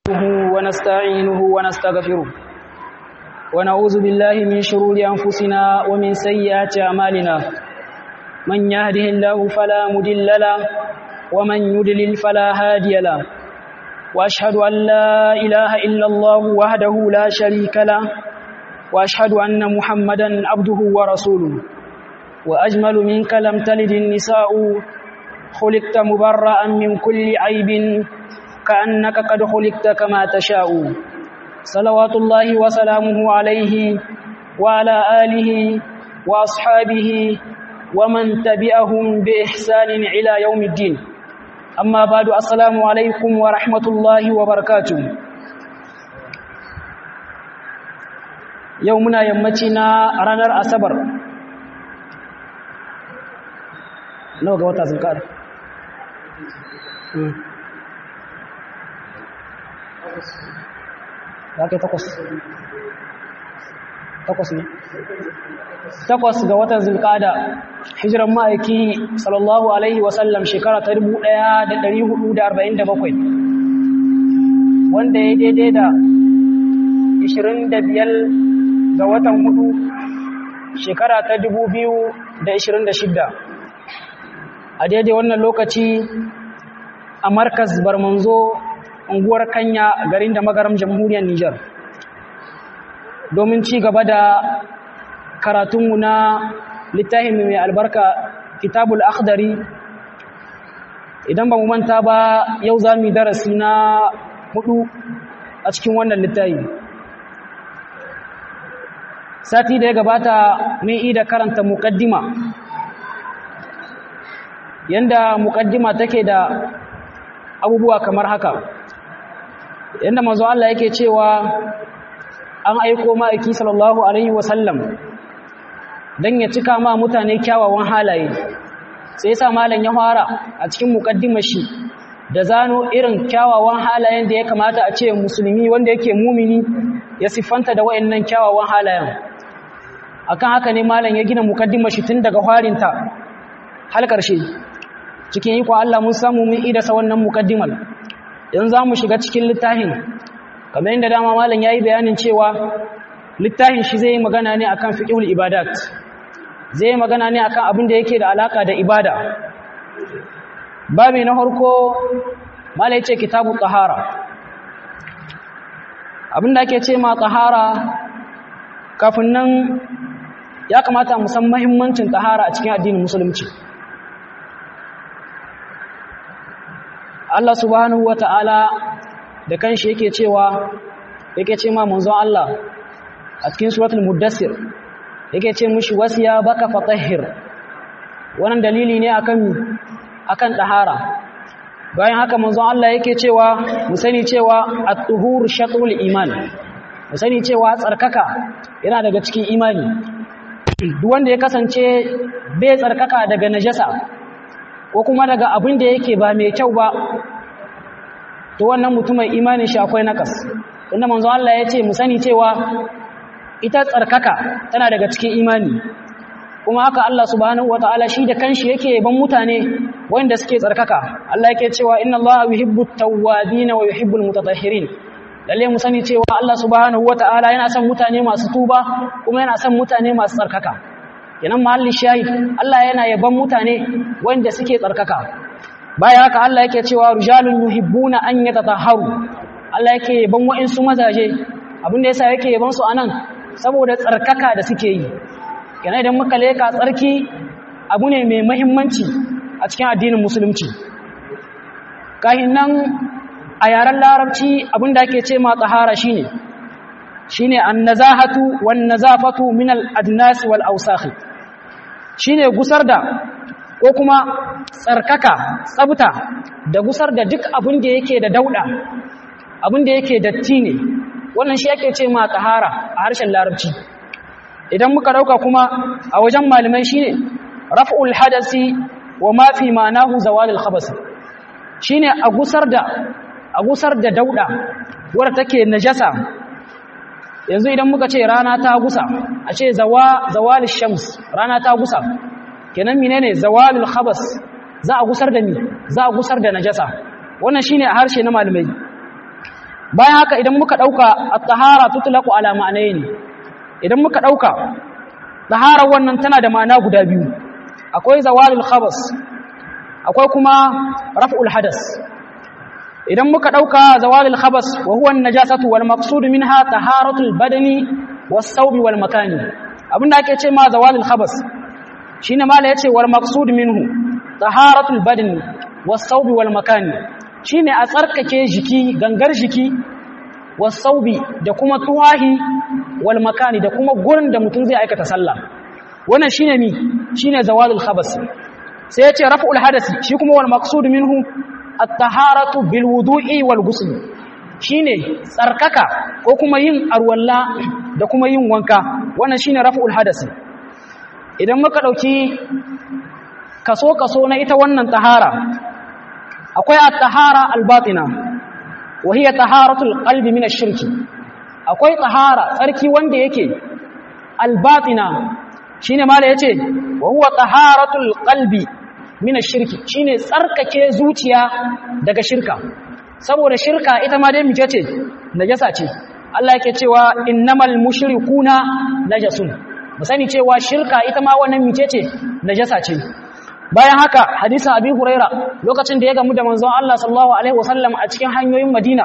نحمده ونستعينه ونستغفره ونعوذ بالله من شرور أنفسنا ومن سيئات أعمالنا من يهده الله فلا مضل له ومن يضلل فلا هادي له وأشهد أن لا إله إلا الله وحده لا شريك له وأشهد أن محمدا عبده ورسوله وأجمل منك لم تلد النساء خلقت مبرأ من كل عيب كأنك قد خلقت كما تشاء صلوات الله وسلامه عليه وعلى آله وأصحابه ومن تبعهم بإحسان إلى يوم الدين أما بعد السلام عليكم ورحمة الله وبركاته يومنا يمتنا رانر أسبر نو غوتا زنكار ya kai takwas takwas ne takwas ga watan zulkada hijiran ma'aiki sallallahu alaihi wasallam shekara ta 1447 wanda ya daidai da 25 ga watan hudu shekara ta 2026 a daidai wannan lokaci a markas barmanzo unguwar kanya garin da magaram jamhuriyar Nijar domin ci gaba da karatunmu na littafin mai albarka kitabul akhdari idan ba mu manta ba yau za mu darasi na hudu a cikin wannan littafi sati da ya gabata mun yi da karanta muqaddima yanda muqaddima take da abubuwa kamar haka yadda manzo Allah yake cewa an aiko ma'aiki sallallahu alaihi wasallam dan ya cika ma mutane kyawawan halaye sai yasa malam ya fara a cikin muqaddimar shi da zano irin kyawawan halayen da ya kamata a ce musulmi wanda yake mumini ya siffanta da wayannan kyawawan halayen akan haka ne malam ya gina muqaddimar shi tun daga farinta har ƙarshe cikin iko Allah mun samu mun idasa wannan muqaddimar yanzu za mu shiga cikin littafin kamar yadda dama malam ya yi bayanin cewa littafin shi zai yi magana ne akan fiqhul ibadat zai yi magana ne akan abin da yake da alaka da ibada babi na farko malai ce kitabu tahara abin da ake ce ma tahara kafin nan ya kamata mu san muhimmancin tahara a cikin addinin musulunci Allah subhanahu wa ta'ala da kanshi yake cewa yake ce ma manzon Allah a cikin suratul muddassir yake ce mushi wasiya baka fatahhir wannan dalili ne akan akan tahara bayan haka manzon Allah yake cewa mu sani cewa at-tuhur shatrul iman mu sani cewa tsarkaka yana daga cikin imani duk wanda ya kasance bai tsarkaka daga najasa ko kuma daga abin da yake ba mai kyau ba to wannan mutumin imanin shi akwai nakas inda manzo Allah ya ce mu sani cewa ita tsarkaka tana daga cikin imani kuma haka Allah subhanahu wataala shi da kanshi yake ban mutane wanda suke tsarkaka Allah yake cewa inna Allah yuhibbut tawwabin wa yuhibbul mutatahhirin lalle mu sani cewa Allah subhanahu wataala yana son mutane masu tuba kuma yana son mutane masu tsarkaka kenan mahallin shahid Allah yana yaban mutane wanda suke tsarkaka bayan haka Allah yake cewa rijalun yuhibbuna an yatatahharu Allah yake yaban wa'insu mazaje abinda yasa yake yaban su anan saboda tsarkaka da suke yi kenan idan muka leka tsarki abu ne mai muhimmanci a cikin addinin musulunci kahin nan a yaren larabci abinda ake ce ma tsahara shine shine annazahatu wan nazafatu min al adnas wal awsakh shine gusar da ko kuma tsarkaka tsabta da gusar da duk abin da yake da dauda abin da yake datti ne wannan shi yake ce ma tahara a harshen larabci idan muka dauka kuma a wajen malamai shine raf'ul hadasi wa ma fi ma'anahu zawalul khabas shine a gusar da a gusar da dauda wadda take najasa yanzu idan muka ce rana ta gusa a ce zawa zawalul shams rana ta gusa kenan menene zawalul khabas za a gusar da ni za a gusar da najasa wannan shine a harshe na malamai bayan haka idan muka dauka at-tahara tutlaqu ala ma'anayn idan muka dauka tahara wannan tana da ma'ana guda biyu akwai zawalul khabas akwai kuma raf'ul hadas idan muka dauka zawalul khabas wa huwa an-najasatu wal maqsud minha taharatul badani was-sawbi wal makani abinda ake ce ma zawalul khabas shine mala yace wal maqsud minhu taharatul badani was-sawbi wal makani shine a tsarkake jiki gangar jiki was-sawbi da kuma tuwahi wal makani da kuma gurin da mutum zai aikata sallah wannan shine mi shine zawalul khabas sai yace raf'ul hadasi shi kuma wal maqsud minhu at-taharatu bil wudu'i wal ghusl shine tsarkaka ko kuma yin arwalla da kuma yin wanka wannan shine raf'ul hadasi idan muka dauki kaso kaso na ita wannan tahara akwai at-tahara al-batina wa hiya taharatul qalbi min ash-shirki akwai tahara tsarki wanda yake al-batina shine mala yace wa huwa taharatul qalbi min ash-shirki shine tsarkake zuciya daga shirka saboda shirka ita ma dai mice ce najasa ce Allah yake cewa innamal mushrikuna najasun mu sani cewa shirka ita ma wannan mice ce najasa ce bayan haka hadisin abi huraira lokacin da ya gamu da manzon Allah sallallahu alaihi wasallam a cikin hanyoyin Madina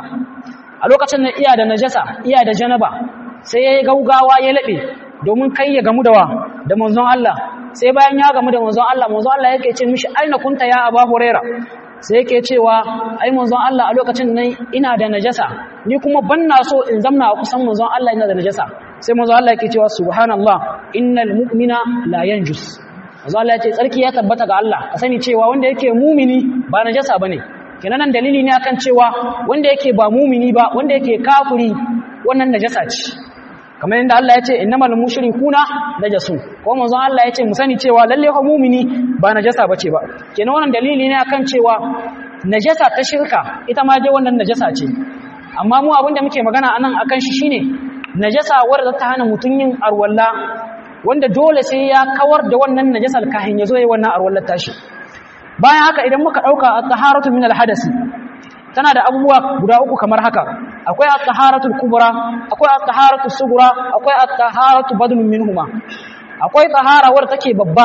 a lokacin da iya da najasa iya da janaba sai yayi gaugawa ya labe domin kai ya gamu da wa da manzon Allah sai bayan ya gamu da manzon Allah manzon Allah yake ce mishi aina kunta ya aba huraira sai yake cewa ai manzon Allah a lokacin nan ina da najasa ni kuma banna so in zamna a kusan manzon Allah ina da najasa sai manzon Allah yake cewa subhanallah innal mu'mina la yanjus manzon Allah yace tsarki ya tabbata ga Allah ka sani cewa wanda yake mumini ba najasa bane kenan nan dalili ne akan cewa wanda yake ba mumini ba wanda yake kafiri wannan najasa ce kamar yadda Allah ya ce innamal mushrikuna najasun ko manzon Allah ya ce mu sani cewa lalle fa mumini ba najasa bace ba kenan wannan dalili ne akan cewa najasa ta shirka ita ma dai wannan najasa ce amma mu abinda muke magana anan akan shi shine najasa wanda ta hana mutun yin arwalla wanda dole sai ya kawar da wannan najasar kahin ya zo yi wannan arwallar tashi bayan haka idan muka dauka at-taharatu min al-hadasi tana da abubuwa guda uku kamar haka akwai at-taharatul kubra akwai at-taharatus sughra akwai at-taharatu badlun minhuma akwai tahara wadda take babba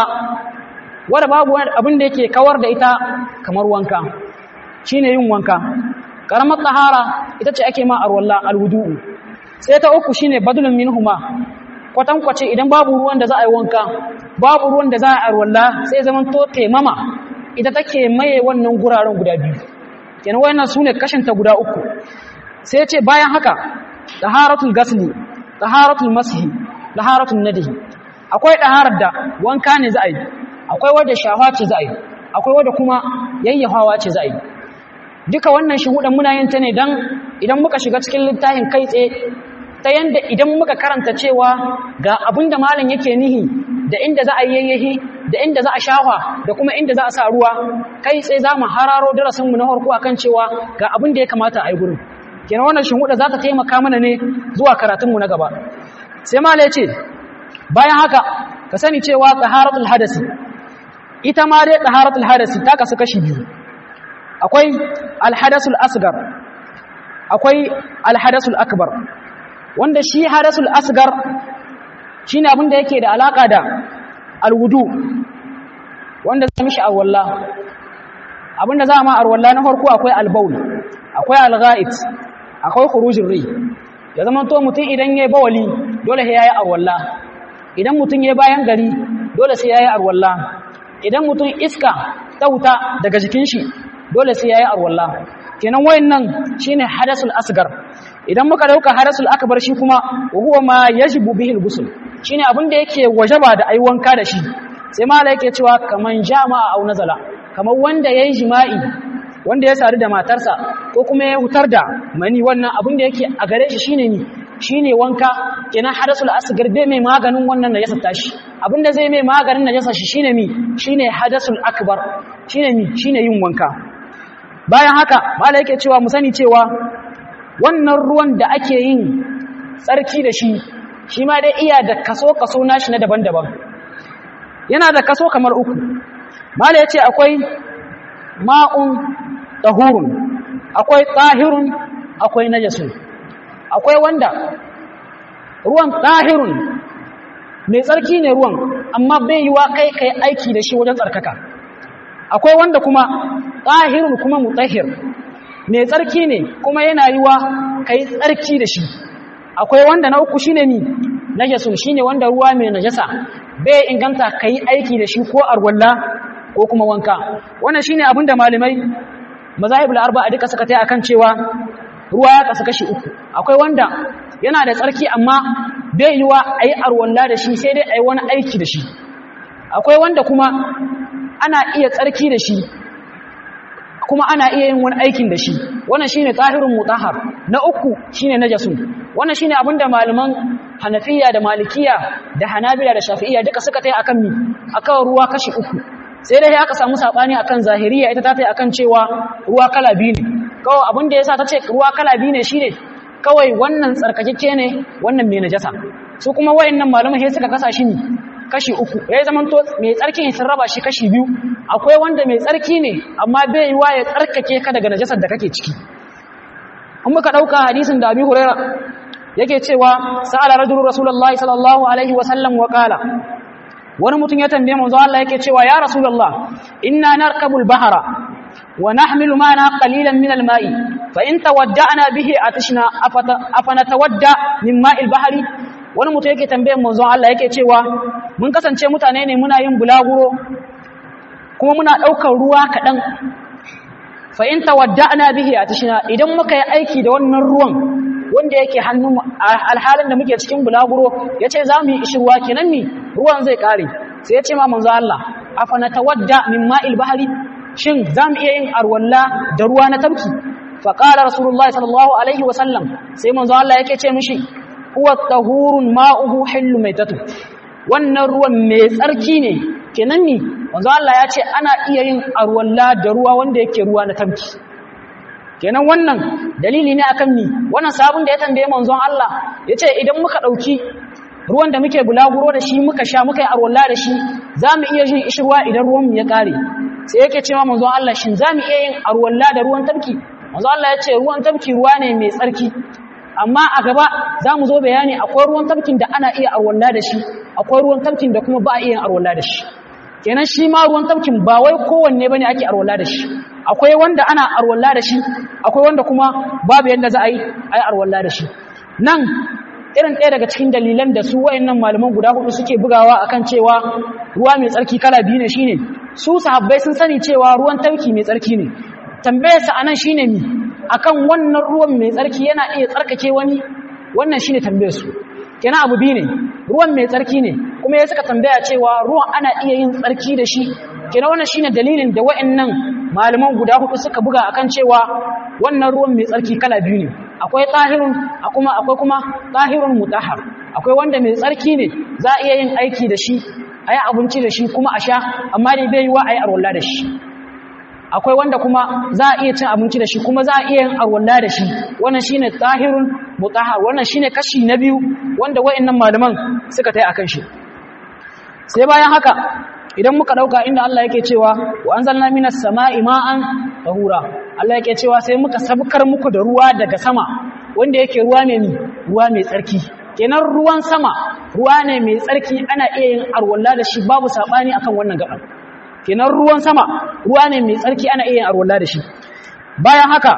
wadda babu abin da yake kawar da ita kamar wanka shine yin wanka karamar tahara ita ce ake ma arwalla alwudu'u sai ta uku shine badlun minhuma kwatankwace idan babu ruwan da za a yi wanka babu ruwan da za a yi arwalla sai zaman to taimama ita take maye wannan guraren guda biyu kenan wayannan sune kashinta guda uku sai ce bayan haka taharatul gasli taharatul mashi taharatul nadihi akwai taharar da wanka ne za a yi akwai wadda shafa ce za a yi akwai wadda kuma yayyafawa ce za a yi duka wannan shuhudan muna yin ta ne dan idan muka shiga cikin littafin kai tsaye ta yanda idan muka karanta cewa ga abinda malam yake nihi da inda za a yayyahi da inda za a shafa da kuma inda za a sa ruwa kai tsaye za mu hararo darasinmu na farko akan cewa ga abin da ya kamata a yi gurin kenan wannan shinhuda za ta taimaka mana ne zuwa karatunmu na gaba sai mala ya ce bayan haka ka sani cewa taharatul hadasi ita ma dai taharatul hadasi ta kasu kashi biyu akwai alhadasul asgar akwai alhadasul akbar wanda shi hadasul asgar shine abin da yake da alaka da alwudu wanda za mishi arwalla abinda za ma arwalla na farko akwai albaul akwai algha'it akwai khurujin ri ya zama to mutum idan yayi bawali dole sai yayi arwalla idan mutum yayi bayan gari dole sai yayi arwalla idan mutum iska ta wuta daga jikin shi dole sai yayi arwalla kenan wayannan shine hadasul asgar idan muka dauka hadasul akbar shi kuma huwa ma yajibu bihi al-ghusl shine abin da yake wajaba da ai wanka da shi sai mala yake cewa kaman jama'a au nazala kamar wanda yayi jima'i wanda ya sadu da matarsa ko kuma ya hutar da mani wannan abin da yake a gare shi shine ni shine wanka kenan hadasul asgar bai mai maganin wannan najasa tashi abin da zai mai maganin najasa shi shine mi shine hadasul akbar shine mi shine yin wanka bayan haka mala yake cewa mu sani cewa wannan ruwan da ake yin tsarki da shi shi ma dai iya da kaso-kaso nashi na daban-daban yana da kaso kamar uku mala ya ce akwai ma'un tahurun akwai tahirun akwai najasun akwai wanda ruwan ɗahirun mai tsarki ne ruwan amma bai yi wa kai kai aiki da shi wajen tsarkaka akwai wanda kuma ɗahirun kuma mutahir mai tsarki ne kuma yana yi wa kai tsarki da shi akwai wanda na uku shine ni najasun shine wanda ruwa mai najasa bai inganta kai aiki da shi ko arwalla ko kuma wanka wannan shine abinda malamai mazahibul arba'a duka suka tai akan cewa ruwa ya kasu kashi uku akwai wanda yana da tsarki amma bai yi wa ayi arwalla da shi sai dai ayi wani aiki da shi akwai wanda kuma ana iya tsarki da shi kuma ana iya yin wani aikin da shi wannan shine tahirun mutahhar na uku shine najasun wannan shine abinda malaman Hanafiya da Malikiya da Hanabila da Shafi'iyya duka suka tai akan mi akan ruwa kashi uku sai dai aka samu sabani akan zahiriya ita ta tai akan cewa ruwa kala biyu ne kawai abinda yasa ta ce ruwa kala biyu ne shine kawai wannan tsarkakeke ne wannan mai najasa su kuma wayannan malamai sai suka kasa shi ne kashi uku ya zama to mai tsarki ne sun raba shi kashi biyu akwai wanda mai tsarki ne amma bai yi wa ya tsarkake ka daga najasar da kake ciki in muka dauka hadisin da Abi Huraira yake cewa sa'ala rajulu rasulullahi sallallahu alaihi wa sallam wa qala wani mutum ya tambaye manzo Allah yake cewa ya rasulullah inna narkabul bahra wa nahmilu ma'ana qalilan min al-ma'i fa in tawadda'na bihi atishna afana tawadda min ma'il bahri wani mutum yake tambayan manzo Allah yake cewa mun kasance mutane ne muna yin bulaguro kuma muna daukar ruwa kadan fa in tawadda'na bihi atishna idan muka yi aiki da wannan ruwan wanda yake hannu alhalin da muke cikin bulaguro yace zamu yi ishirwa kenan ni ruwan zai kare sai yace ma manzo Allah afana tawadda min ma'il bahri shin zamu iya yin arwalla da ruwa na tabki fa qala rasulullahi sallallahu alaihi wasallam sai manzo Allah yake ce mishi huwa tahurun ma'uhu hillu maitatu wannan ruwan mai tsarki ne kenan ni manzo Allah ya ce ana iya yin arwalla da ruwa wanda yake ruwa na tabki kenan wannan dalili ne akan ni wannan sabon da ya tambaye manzon Allah yace idan muka dauki ruwan da muke bulaguro da shi muka sha muka yi arwalla da shi zamu iya yin ishirwa idan ruwan mu ya kare sai yake cewa manzon Allah shin zamu iya yin arwalla da ruwan tabki manzon Allah yace ruwan tabki ruwa ne mai tsarki amma a gaba zamu zo bayani akwai ruwan tabkin da ana iya arwalla da shi akwai ruwan tabkin da kuma ba a iya arwalla da shi kenan shi ma ruwan tabkin ba wai kowanne bane ake arwalla da shi akwai wanda ana arwalla da shi akwai wanda kuma babu yanda za a yi ai arwalla da shi nan irin ɗaya daga cikin dalilan da su wayannan malaman guda hudu suke bugawa akan cewa ruwa mai tsarki kala biyu ne shine su sahabbai sun sani cewa ruwan tauki mai tsarki ne tambayar sa anan shine mi akan wannan ruwan mai tsarki yana iya tsarkake wani wannan shine tambayar su kenan abu biyu ne ruwan mai tsarki ne kuma ya suka tambaya cewa ruwan ana iya yin tsarki da shi kenan wannan shine dalilin da wayannan malaman guda hudu suka buga akan cewa wannan ruwan mai tsarki kala biyu ne akwai tahirun kuma akwai kuma tahirun mutahhar akwai wanda mai tsarki ne za a iya yin aiki da shi ayi abinci da shi kuma a sha amma dai bai yiwa ayi arwalla da shi akwai wanda kuma za a iya cin abinci da shi kuma za a iya yin arwalla da shi wannan shine tahirun mutahhar wannan shine kashi na biyu wanda wayannan malaman suka tai akan shi sai bayan haka idan muka dauka inda Allah yake cewa wa anzalna minas sama'i ma'an tahura Allah yake cewa sai muka sabkar muku da ruwa daga sama wanda yake ruwa ne ruwa mai tsarki kenan ruwan sama ruwa ne mai tsarki ana iya yin arwalla da shi babu sabani akan wannan gaban kenan ruwan sama ruwa ne mai tsarki ana iya yin arwalla da shi bayan haka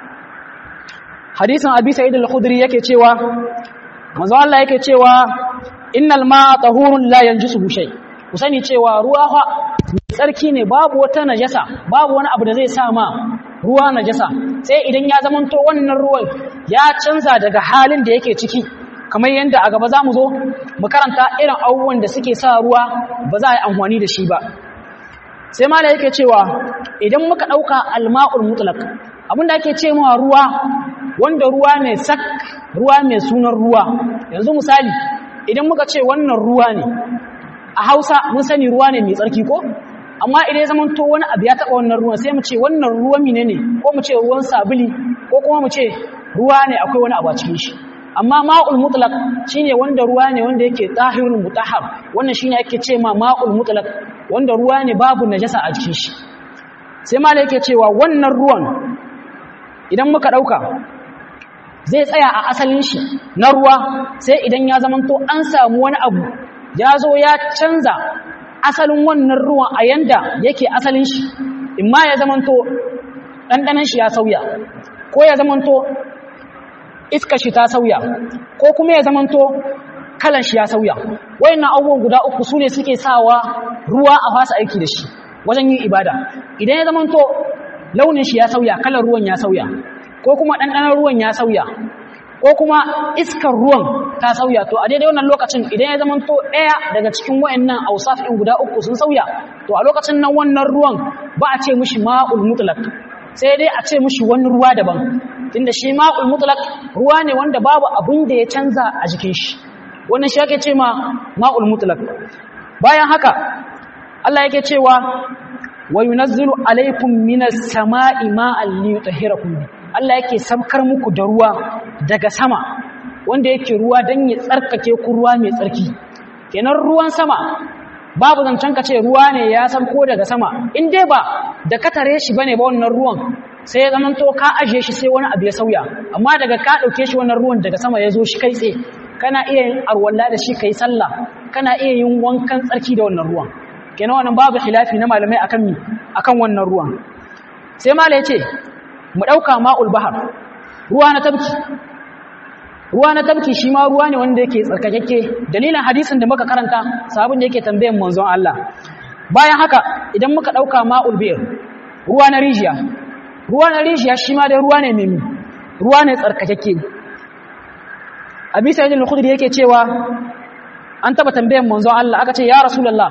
hadisin abi sa'id al-khudri yake cewa manzo Allah yake cewa innal ma'a tahurun la yanjisuhu shay' ku sani cewa ruwa fa tsarki ne babu wata najasa babu wani abu da zai sa ma ruwa najasa sai idan ya zamanto wannan ruwan ya canza daga halin da yake ciki kamar yadda a gaba za mu zo mu karanta irin abubuwan da suke sa ruwa ba za a yi amfani da shi ba sai mala yake cewa idan muka ɗauka alma'ul mutlaq abinda ake ce mawa ruwa wanda ruwa ne sak ruwa mai sunan ruwa yanzu misali idan muka ce wannan ruwa ne a hausa mun sani ruwa ne mai tsarki ko amma idan ya zamanto wani abu ya taɓa wannan ruwan sai mu ce wannan ruwan mine ne ko mu ce ruwan sabili ko kuma mu ce ruwa ne akwai wani abu a cikin shi amma ma'ul mutlaq shine wanda ruwa ne wanda yake tahirul mutahhar wannan shine ake ce ma ma'ul mutlaq wanda ruwa ne babu najasa a cikin shi sai malai yake cewa wannan ruwan idan muka dauka zai tsaya a asalin shi na ruwa sai idan ya zamanto an samu wani abu ya zo ya canza asalin wannan ruwan a yanda yake asalin shi imma ya zamanto ɗanɗanan shi ya sauya ko ya zamanto iska shi ta sauya ko kuma ya zamanto kalan shi ya sauya wayannan abubuwan guda uku su ne suke sawa ruwa a fasa aiki da shi wajen yin ibada idan ya zamanto launin shi ya sauya kalan ruwan ya sauya ko kuma ɗanɗanon ruwan ya sauya ko kuma iskar ruwan ta sauya to a daidai wannan lokacin idan ya zamanto ɗaya daga cikin wayannan ausaf ɗin guda uku sun sauya to a lokacin nan wannan ruwan ba a ce mishi ma'ul mutlaq sai dai a ce mishi wani ruwa daban tunda shi ma'ul mutlaq ruwa ne wanda babu abin da ya canza a jikin shi wannan shi ake ce ma ma'ul mutlaq bayan haka Allah yake cewa wa yunazzilu alaykum minas sama'i ma'an liyutahhirakum Allah yake sabkar muku da ruwa daga sama wanda yake ruwa dan ya tsarkake ku ruwa mai tsarki kenan ruwan sama babu zancen ka ce ruwa ne ya ko daga sama in dai ba da ka tare shi bane ba wannan ruwan sai ya zamanto ka ajiye shi sai wani abu ya sauya amma daga ka dauke shi wannan ruwan daga sama ya zo shi kai tsaye kana iya yin arwalla da shi kai sallah kana iya yin wankan tsarki da wannan ruwan kenan wannan babu khilafi na malamai akan mi akan wannan ruwan sai malai yace mu dauka ma'ul bahar ruwa na tabki ruwa na tabki shi ma ruwa ne wanda yake tsarkakeke dalilin hadisin da muka karanta sabon da yake tambayan manzon Allah bayan haka idan muka dauka ma'ul bir ruwa na rijiya ruwa na rijiya shi ma dai ruwa ne mai ruwa ne tsarkakeke abi sa'id al-khudri yake cewa an taba tambayan manzon Allah aka ce ya rasulullah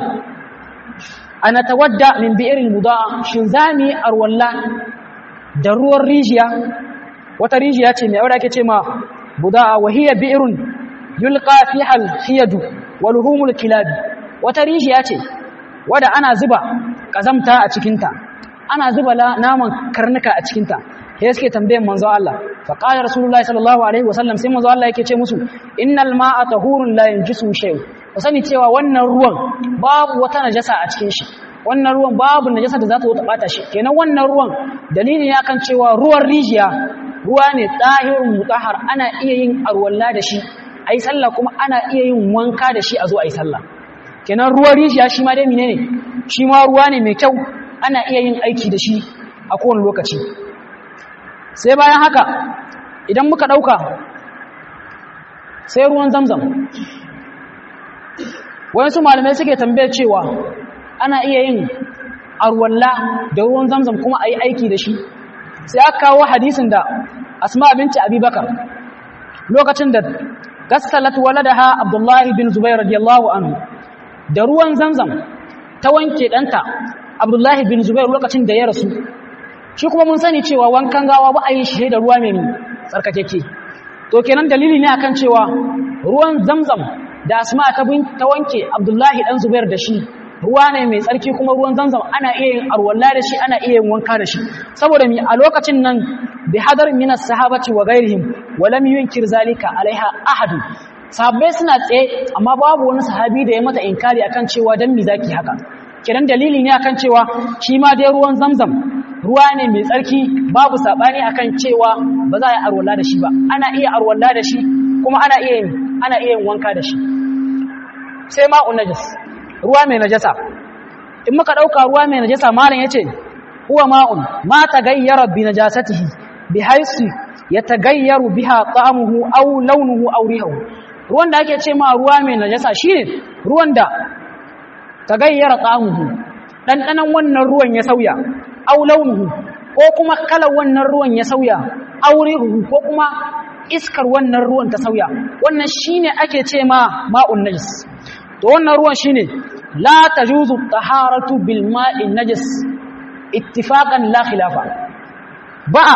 ana tawadda min bi'ril mudaa shin zami arwalla da ruwan rijiya wata rijiya ce mai aure ake ce ma budaa wa hiya bi'run yulqa fiha al-hiyad wa luhumul kilab wata rijiya ce wanda ana zuba kazamta a cikin ta ana zuba naman karnuka a cikin ta sai suke tambayan manzo Allah fa qala rasulullahi sallallahu alaihi wasallam sai manzo Allah yake ce musu innal ma'a tahurun la yanjisu shay ku sani cewa wannan ruwan babu wata najasa a cikin shi wannan ruwan babu najasa da za ta zo ta bata shi kenan wannan ruwan dalili ne akan cewa ruwan rijiya ruwa ne tahirun mutahhar ana iya yin arwalla da shi ayi sallah kuma ana iya yin wanka da shi a zo ayi sallah kenan ruwan rijiya shi ma dai menene shi ma ruwa ne mai kyau ana iya yin aiki da shi a kowane lokaci sai bayan haka idan muka ɗauka sai ruwan zamzam wayansu malamai suke tambayar cewa ana iya yin arwalla da ruwan zamzam kuma a yi aiki da shi sai aka kawo hadisin da asma binci abubakar lokacin da gassalat waladaha abdullahi bin zubair radiyallahu anhu da ruwan zamzam ta wanke ɗanta abdullahi bin zubair lokacin da ya rasu shi kuma mun sani cewa wankan gawa ba a yi shi da ruwa mai tsarkakeke to kenan dalili ne akan cewa ruwan zamzam da asma ta ta wanke abdullahi dan zubair da shi ruwa ne mai tsarki kuma ruwan zamzam ana iya yin arwalla da shi ana iya yin wanka da shi saboda mi a lokacin nan bi hadar min as-sahabati wa ghairihim wa lam yunkir zalika alaiha ahad sahabbai suna tsaye amma babu wani sahabi da ya mata inkari akan cewa dan mi zaki haka kiran dalili ne akan cewa shi ma dai ruwan zamzam ruwa ne mai tsarki babu sabani akan cewa ba za a yi arwalla da shi ba ana iya arwalla da shi kuma ana iya yin ana iya yin wanka da shi sai ma'un najis ruwa mai najasa in muka dauka ruwa mai najasa malam yace huwa ma'un ma tagayyara bi najasatihi bi haythu yatagayyaru biha ta'amuhu aw launuhu aw rihuhu ruwan da ake ce ma ruwa mai najasa shine ruwan da tagayyara ta'amuhu dandanan wannan ruwan ya sauya aw launuhu ko kuma kalar wannan ruwan ya sauya aw rihuhu ko kuma iskar wannan ruwan ta sauya wannan shine ake ce ma ma'un najis to wannan ruwan shine la tajuzu taharatu bil ma'in najis ittifaqan la khilafa ba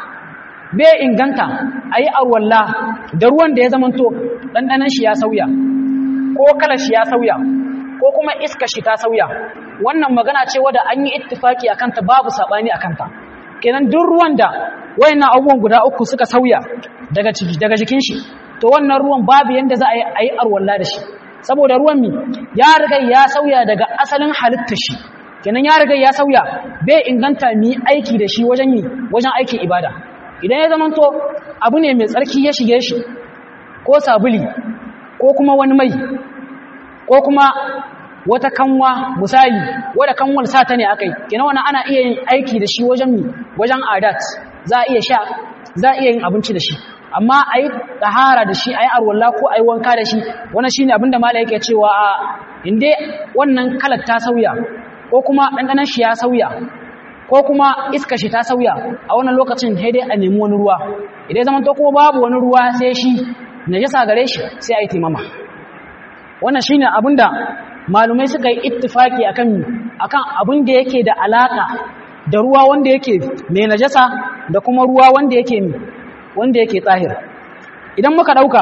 be inganta ayi arwalla da ruwan da ya zamanto dandanan shi ya sauya ko kalar shi ya sauya ko kuma iska shi ta sauya wannan magana ce wadda an yi ittifaki akan ta babu sabani akan ta kenan duk ruwan da wayannan abubuwan guda uku suka sauya daga daga jikin shi to wannan ruwan babu yanda za a yi arwalla da shi saboda ruwan mi ya riga ya sauya daga asalin halittar shi kenan ya riga ya sauya bai inganta mi aiki da shi wajen mi wajen aikin ibada idan ya zamanto abu ne mai tsarki ya shige shi ko sabuli ko kuma wani mai ko kuma wata kanwa misali wadda kanwar sa ta ne akai kina wannan ana iya yin aiki da shi wajen mi wajen adat za a iya sha za a iya yin abinci da shi amma a yi tahara da shi a yi arwallah ko a yi wanka da shi wannan shi ne abinda mala yake cewa a inda wannan kalar ta sauya ko kuma ɗanɗanan shi ya sauya ko kuma iska shi ta sauya a wannan lokacin sai dai a nemi wani ruwa idan zaman to kuma babu wani ruwa sai shi najasa gare shi sai a yi taimama wannan shine abinda malumai suka yi ittifaki akan akan abin da yake da alaka da ruwa wanda yake mai najasa da kuma ruwa wanda yake wanda yake tsahir idan muka dauka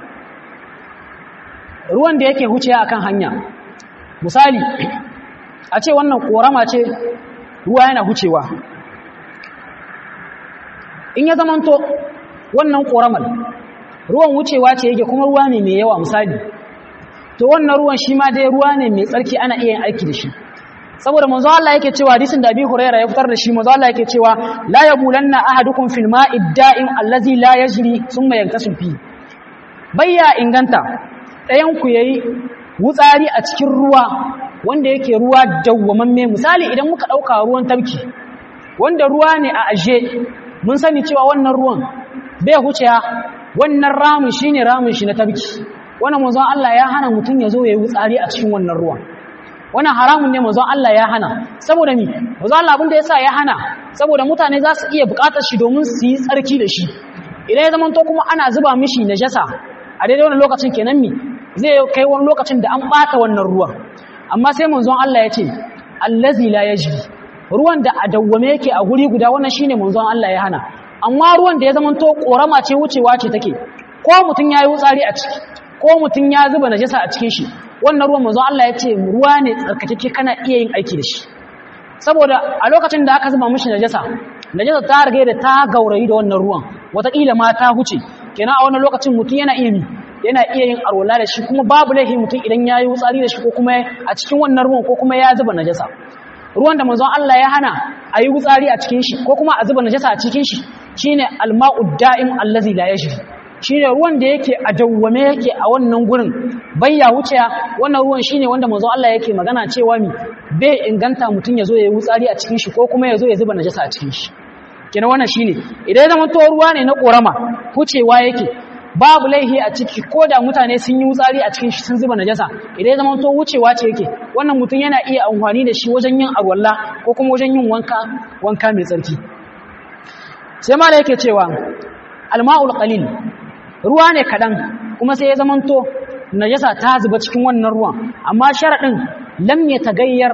ruwan da yake huciya akan hanya misali a ce wannan korama ce ruwa yana hucewa in ya zamanto wannan koramar ruwan wucewa ce yake kuma ruwa ne mai yawa misali to wannan ruwan shi ma dai ruwa ne mai tsarki ana iya yin aiki da shi saboda manzo Allah yake cewa hadisin da Abi Hurairah ya fitar da shi manzo Allah yake cewa la yabulanna ahadukum fil ma'i da'im allazi la yajri thumma yankasu fi bayya inganta ɗayan ku yayi wutsari a cikin ruwa wanda yake ruwa dawwamamme misali idan muka dauka ruwan tabki wanda ruwa ne a aje mun sani cewa wannan ruwan bai huciya wannan ramin shine ramin shi na tabki wannan manzon Allah ya hana mutum ya zo ya yi wutsari a cikin wannan ruwan wannan haramun ne manzon Allah ya hana saboda mi manzon Allah abin da yasa ya hana saboda mutane za su iya buƙatar shi domin su yi tsarki da shi idan ya zama to kuma ana zuba mishi najasa a daidai wannan lokacin kenan mi zai kai wani lokacin da an bata wannan ruwan amma sai manzon Allah ya ce allazi la yajri ruwan da a dawwame yake a guri guda wannan shine manzon Allah ya hana amma ruwan da ya zama to korama ce wucewa ce take ko mutum yayi wutsari a ciki ko mutum ya zuba najasa a cikin shi wannan ruwan manzon Allah ya ce ruwa ne tsarkakeke kana iya yin aiki da shi saboda a lokacin da aka zuba mishi najasa najasa ta rage da ta gaurayi da wannan ruwan wataƙila ma ta huce kenan a wannan lokacin mutum yana iya yana iya yin arwala da shi kuma babu laifi mutum idan ya yi wutsari da shi ko kuma a cikin wannan ruwan ko kuma ya zuba najasa ruwan da manzon Allah ya hana a yi wutsari a cikin shi ko kuma a zuba najasa a cikin shi shine alma'ud da'im allazi la yajri shine ruwan da yake a dawwame yake a wannan gurin bayya wuce wannan ruwan shine wanda manzo Allah yake magana cewa mi bai inganta mutun yazo yayi wutsari a cikin shi ko kuma yazo ya zuba najasa a cikin shi kina wannan shine idan ya zama to ruwa ne na korama wucewa yake babu laihi a ciki ko da mutane sun yi wutsari a cikin shi sun zuba najasa idan ya zama to wucewa ce yake wannan mutun yana iya amfani da shi wajen yin arwalla ko kuma wajen yin wanka wanka mai tsarki sai ma da yake cewa alma'ul qalil ruwa ne kaɗan kuma sai ya zamanto najasa ta zuba cikin wannan ruwan amma sharaɗin lam ya tagayyar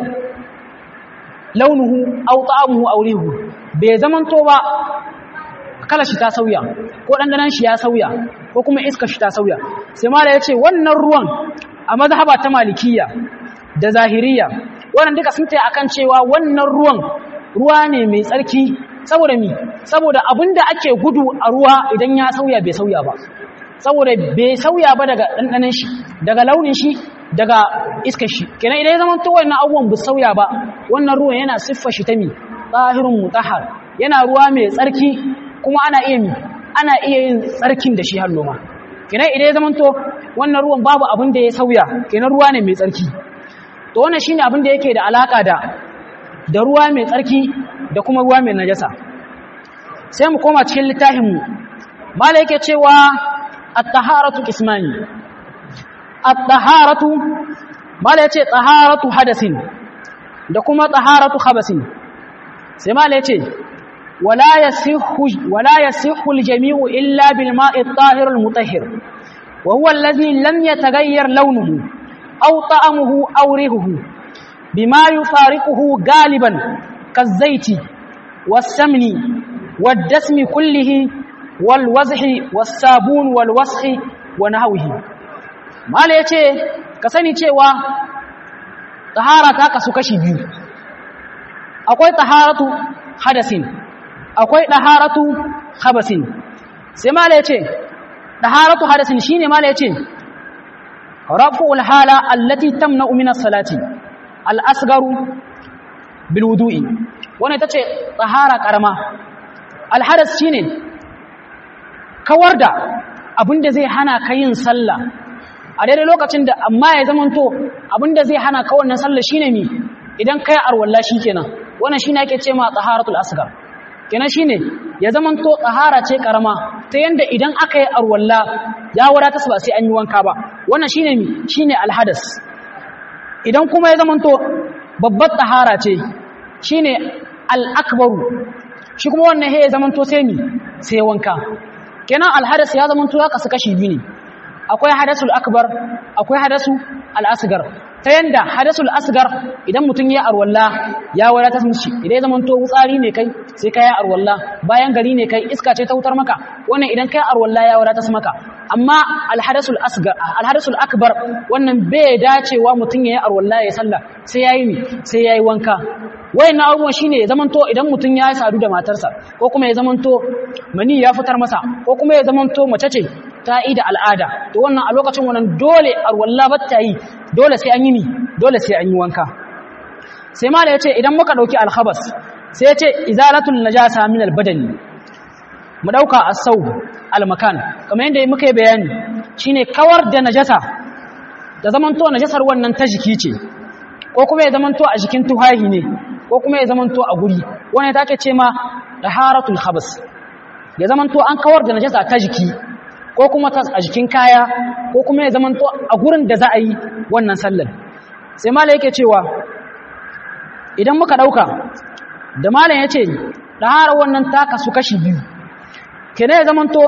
launuhu aw ta'amuhu aw rihu bai zamanto ba kala shi ta sauya ko dandanan shi ya sauya ko kuma iska shi ta sauya sai mala yace wannan ruwan a mazhaba ta malikiyya da zahiriya wannan duka sun tayi akan cewa wannan ruwan ruwa ne mai tsarki saboda mi saboda abinda ake gudu a ruwa idan ya sauya bai sauya ba saboda bai sauya ba daga ɗanɗanin shi daga launin shi daga iskar shi kenan idan ya zama to wannan abubuwan bu sauya ba wannan ruwan yana siffar shi ta mi tsahirun mutahhar yana ruwa mai tsarki kuma ana iya mi ana iya yin tsarkin da shi har noma kenan idan ya zama to wannan ruwan babu abin da ya sauya kenan ruwa ne mai tsarki to wannan shine abin da yake da alaka da da ruwa mai tsarki da kuma ruwa mai najasa sai mu koma cikin littafin mu mala yake cewa at-taharatu ismani at-taharatu mala yace taharatu hadasin da kuma taharatu khabasin sai mala yace wala yasihhu wala yasihhu al-jami'u illa bil ma'i at-tahir al-mutahhir wa huwa alladhi lam yataghayyar lawnuhu aw ta'amuhu aw rihuhu bima yufariquhu galiban kaz-zayti was-samni wad-dasmi kullihi wal-wazhi was-sabun wal-washi wa nahwihi mala ya ce ka sani cewa tahara ta kasu kashi biyu akwai taharatu hadasin akwai taharatu habasin sai mala ya ce taharatu hadasin shine mala ya ce raf'ul hala allati tamna'u min as-salati al-asgharu bil wudu'i wannan tace tahara karama al-hadas shine kawar da abin da zai hana ka yin sallah a daidai lokacin da amma ya zamanto abin da zai hana ka wannan sallah shine mi idan kai arwalla shikenan wannan shine ake ce ma taharatul asghar kenan shine ya zamanto tahara ce karama ta yanda idan aka yi arwalla ya wadata ba sai an yi wanka ba wannan shine mi shine alhadas idan kuma ya zamanto babbar tahara ce shine al-akbaru shi kuma wannan he ya zamanto sai mi sai wanka kenan alhadas ya zamanto ya kasu kashi biyu ne akwai hadasul akbar akwai hadasu al-asgar ta yanda hadasul asgar idan mutum ya arwalla ya wadata mishi idan ya zamanto wutsari ne kai sai kai arwalla bayan gari ne kai iska ce ta wutar maka wannan idan kai arwalla ya wadata maka amma alhadasul asgar alhadasul akbar wannan bai dacewa mutum ya yi arwalla ya salla sai yayi ni sai yayi wanka wayannan abubuwan shine ya zamanto idan mutum ya sadu da matarsa ko kuma ya zamanto mani ya fitar masa ko kuma ya zamanto mace ce ta yi da al'ada to wannan a lokacin wannan dole arwalla batta yi dole sai an yi ni dole sai an yi wanka sai mala yace idan muka dauki alkhabas sai yace izalatul najasa min albadani mu dauka as-saw almakan kamar yadda muka yi bayani shine kawar da najasa da zamanto najasar wannan ta jiki ce ko kuma ya zamanto a jikin tuhahi ne ko kuma ya zamanto a guri wannan take ce ma taharatul khabas ya zamanto an kawar da najasa ta jiki ko kuma a jikin kaya ko kuma ya zamanto a gurin da za a yi wannan sallar sai malam yake cewa idan muka dauka da malam ya ce ɗahara wannan taka su kashi biyu kene ya zamanto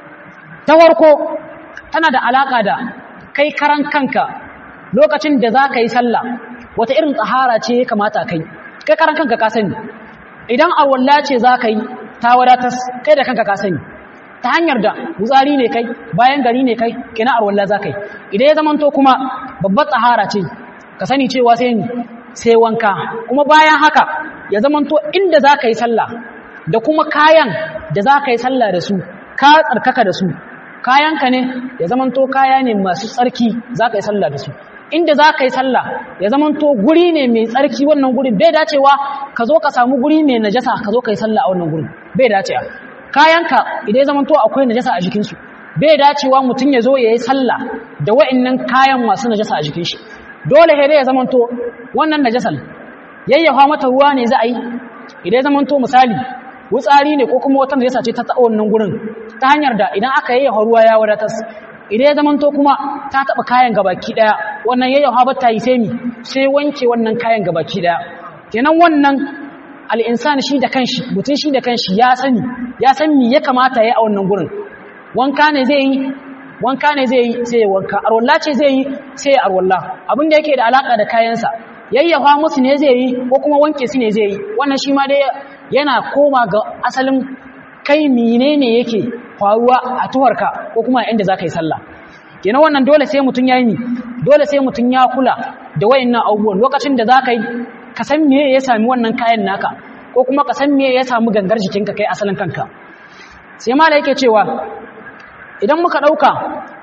ta warko tana da alaƙa da kai karan kanka lokacin da za ka yi sallah wata irin tsahara ce ya kamata kai kai karan kanka ka sani idan arwalla ce za ka yi ta wadatas kai da kanka ka sani ta hanyar da wutsari ne kai bayan gari ne kai kina arwalla za kai idan ya zamanto kuma babbar tsahara ce ka sani cewa sai ni sai wanka kuma bayan haka ya zamanto inda za ka yi sallah da kuma kayan da za ka yi sallah da su ka tsarkaka da su kayanka ne ya zamanto kaya ne masu tsarki za ka yi sallah da su inda za ka yi sallah ya zamanto guri ne mai tsarki wannan gurin bai dacewa ka zo ka samu guri mai najasa ka zo ka yi sallah a wannan gurin bai dacewa kayanka idan ya zamanto akwai najasa a jikinsu bai dacewa mutum ya zo ya yi sallah da wa'annan kayan masu najasa a jikin shi dole sai ya zamanto wannan najasan yayyafa mata ruwa ne za a yi idan ya zamanto misali wutsari ne ko kuma wata najasa ce ta taɓa wannan gurin ta hanyar da idan aka yayyafa ruwa ya wadatas idan ya zamanto kuma ta taɓa kayan gabaki ɗaya wannan yayyafa ba ta yi sai mi sai wanke wannan kayan gabaki ɗaya kenan wannan al'insan shi da kanshi mutum shi da kanshi ya sani ya san mi ya kamata ya a wannan gurin wanka ne zai yi wanka ne zai yi sai ya wanka arwalla ce zai yi sai ya arwalla abin da yake da alaka da kayansa yayyafa musu ne zai yi ko kuma wanke su ne zai yi wannan shi ma dai yana koma ga asalin kai menene yake faruwa a tuwarka ko kuma inda zaka yi sallah kenan wannan dole sai mutun yayi ni dole sai mutun ya kula da wayannan abubuwan lokacin da zaka yi ka san me ya sami wannan kayan naka ko kuma ka san me ya samu gangar jikinka kai asalin kanka sai mala yake cewa idan muka dauka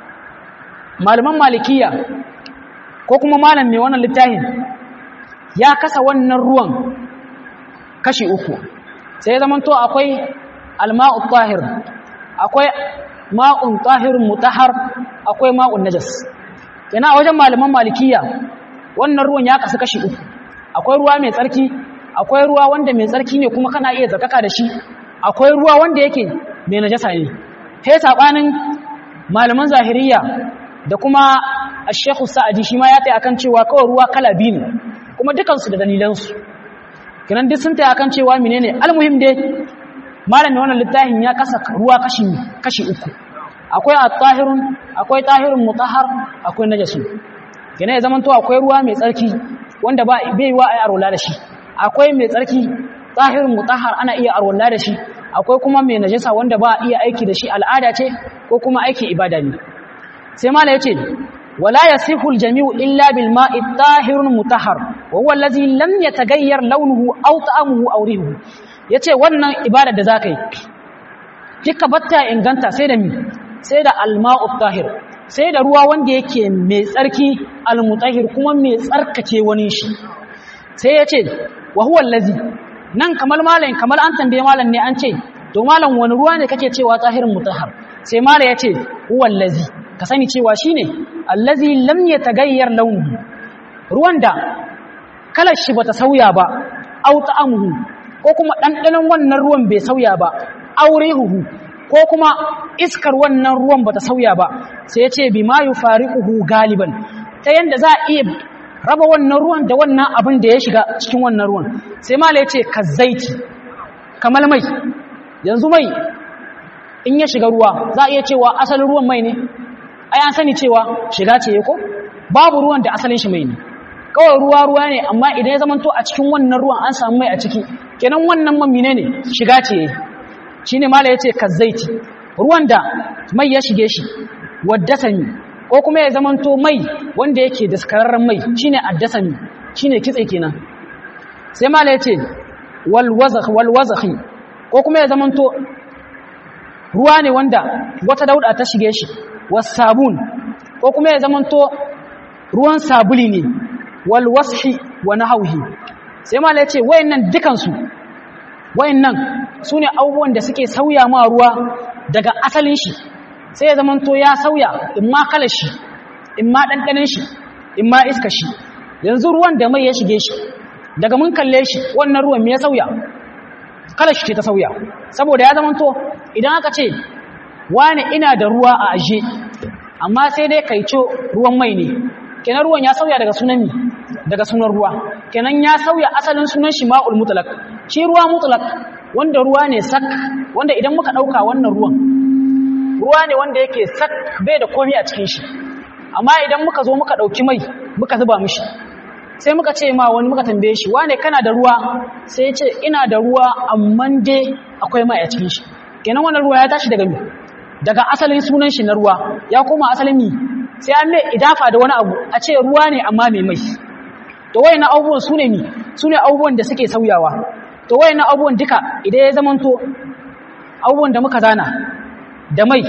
malaman malikiya ko kuma malam mai wannan littafin ya kasa wannan ruwan kashi uku sai ya zamanto akwai alma'u tahir akwai ma'un tahirun mutahhar akwai ma'un najas yana wajen malaman malikiya wannan ruwan ya kasu kashi uku akwai ruwa mai tsarki akwai ruwa wanda mai tsarki ne kuma kana iya zakaka da shi akwai ruwa wanda yake mai najasa ne sai sabanin malaman zahiriya da kuma ash-shaykh sa'adi shi ma ya tayi akan cewa kawai ruwa kala biyu ne kuma dukansu da dalilansu kinan duk sun tayi akan cewa menene almuhim dai malamin wannan littafin ya kasa ruwa kashi kashi uku akwai at-tahirun akwai tahirun mutahhar akwai najasu kinan ya zamanto akwai ruwa mai tsarki wanda ba bai wa ai arwala da shi akwai mai tsarki tahirun mutahhar ana iya arwala da shi akwai kuma mai najasa wanda ba iya aiki da shi al'ada ce ko kuma aikin ibada ne sai mala yace wala yasihu al-jami'u illa bil ma'i tahirun mutahhar wa huwa allazi lam yataghayyar launuhu aw ta'amuhu aw rihuhu yace wannan ibada da zakai kika batta inganta sai da mi sai da al-ma'u tahir sai da ruwa wanda yake mai tsarki al-mutahhir kuma mai tsarkake wani shi sai yace wa huwa allazi nan kamar malam kamar an tambaye malam ne an ce to malam wani ruwa ne kake cewa tahirin mutahhar sai mala ya ce huwallazi ka sani cewa shine allazi lam yatagayyar launuhu ruwan da kalar shi bata sauya ba au ta'amuhu ko kuma dandanon wannan ruwan bai sauya ba aurehuhu ko kuma iskar wannan ruwan bata sauya ba sai ya ce bima yufariquhu galiban ta yanda za a iya raba wannan ruwan da wannan abin da ya shiga cikin wannan ruwan sai mala ya ce kazzaiti kamar mai yanzu mai in ya shiga ruwa za a iya cewa asalin ruwan mai ne ai an sani cewa shiga ce ko babu ruwan da asalin shi mai ne kawai ruwa ruwa ne amma idan ya zamanto a cikin wannan ruwan an samu mai a ciki kenan wannan man mine ne shiga ce shine mala yace kazzaiti ruwan da mai ya shige shi waddasani ko kuma ya zamanto mai wanda yake daskararren mai shine addasani shine kitse kenan sai mala yace wal wazakh wal wazakhi ko kuma ya zamanto ruwa ne wanda wata dauda ta shige shi wasabun ko kuma ya zamanto ruwan sabuli ne wal washi wa nahwihi sai mala yace wayannan dukan su wayannan sune abubuwan da suke sauya ma ruwa daga asalin shi sai ya zamanto ya sauya imma kalar shi imma dandanin shi imma iska shi yanzu ruwan da mai ya shige shi daga mun kalle shi wannan ruwan me ya sauya kalar shi ce ta sauya saboda ya zamanto idan aka ce wani ina da ruwa a aje amma sai dai kaico ruwan mai ne kenan ruwan ya sauya daga sunan mi daga sunan ruwa kenan ya sauya asalin sunan shi ma'ul mutlaq shi ruwa mutlaq wanda ruwa ne sak wanda idan muka dauka wannan ruwan ruwa ne wanda yake sak bai da komai a cikin shi amma idan muka zo muka dauki mai muka zuba mishi sai muka ce ma wani muka tambaye shi wane kana da ruwa sai ya ce ina da ruwa amma dai akwai mai a cikin shi kenan wannan ruwa ya tashi daga mi daga asalin sunan shi na ruwa ya koma asalin mi sai an mai idafa da wani abu a ce ruwa ne amma mai mai to wayannan abubuwan su ne mi su ne abubuwan da suke sauyawa to wayannan abubuwan duka idan ya zamanto abubuwan da muka zana da mai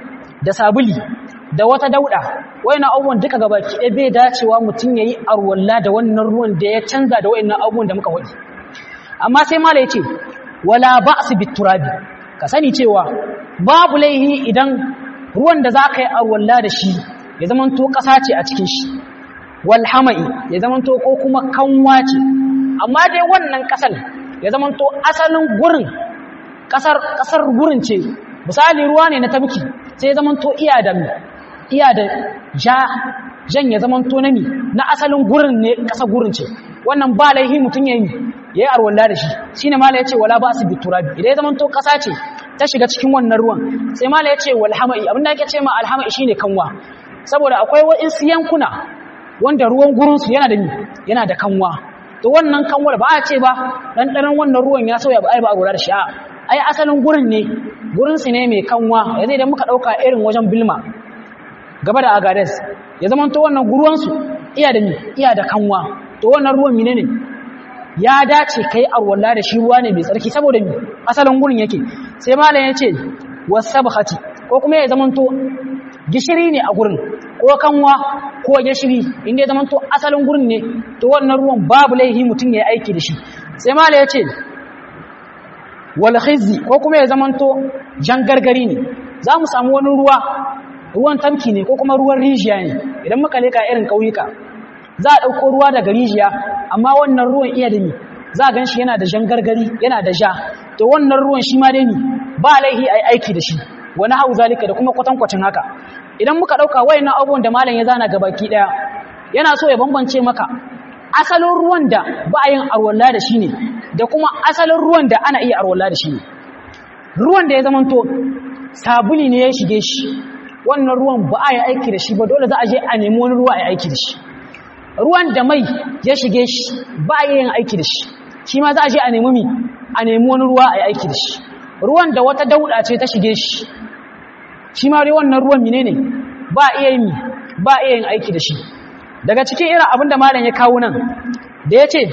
da sabuli da wata dauda wayannan abubuwan duka gabaki ɗaya bai dacewa mutum yayi arwalla da wannan ruwan da ya canza da wayannan abubuwan da muka wadi amma sai mala yace wala ba'su biturabi ka sani cewa babu laihi idan ruwan da zaka yi arwalla da shi ya zamanto ƙasa ce a cikin shi wal hama'i ya zamanto ko kuma kanwa ce amma dai wannan ƙasar ya zamanto asalin gurin ƙasar ƙasar gurin ce misali ruwa ne na tabki sai ya zamanto iya da iya da ja jan ya zamanto na mi na asalin gurin ne ƙasar gurin ce wannan ba laihi mutum ya yi ya yi arwalla da shi shine mala ya ce wala ba su biturabi idan ya zamanto ƙasa ce ta shiga cikin wannan ruwan sai mala ya ce wal hama'i abinda ake ce ma alhama'i shine kanwa saboda akwai waɗansu yankuna wanda ruwan gurinsu yana da yana da kanwa to wannan kanwar ba a ce ba ɗanɗanon wannan ruwan ya sauya ba ai ba a gura da shi a ai asalin gurin ne gurinsu ne mai kanwa yanzu idan muka ɗauka irin wajen bilma gaba da agades ya zama to wannan guruwansu iya da iya da kanwa to wannan ruwan mine ne ya dace kai arwalla da shi ruwa ne mai tsarki saboda mi asalin gurin yake sai malam ya ce wasabhati ko kuma ya zama to gishiri ne a gurin ko kanwa ko gishiri inda ya zama to asalin gurin ne to wannan ruwan babu laihi mutum ya aiki da shi sai mala ya ce wal khizzi ko kuma ya zama to jangargari ne za mu samu wani ruwa ruwan tamki ne ko kuma ruwan rijiya ne idan muka leka irin ƙauyuka za a ɗauko ruwa daga rijiya amma wannan ruwan iya da ni za a gan shi yana da jangargari yana da ja to wannan ruwan shi ma dai ni ba laihi a aiki da shi wani hau zalika da kuma kwatankwacin haka idan muka ɗauka wayannan abubuwan da malam ya zana ga baki ɗaya yana so ya bambance maka asalin ruwan da ba a yin arwalla da shi ne da kuma asalin ruwan da ana iya arwalla da shi ne ruwan da ya zamanto sabuli ne ya shige shi wannan ruwan ba a yi aiki da shi ba dole za a je a nemi wani ruwa a yi aiki da shi ruwan da mai ya shige shi ba a yin aiki da shi shi ma za a je a nemi mi a nemi wani ruwa a yi aiki da shi ruwan da wata dauda ce ta shige shi shi ma dai wannan ruwan mine ne ba iya yin ba iya yin aiki da shi daga cikin irin abin da malam ya kawo nan da ya ce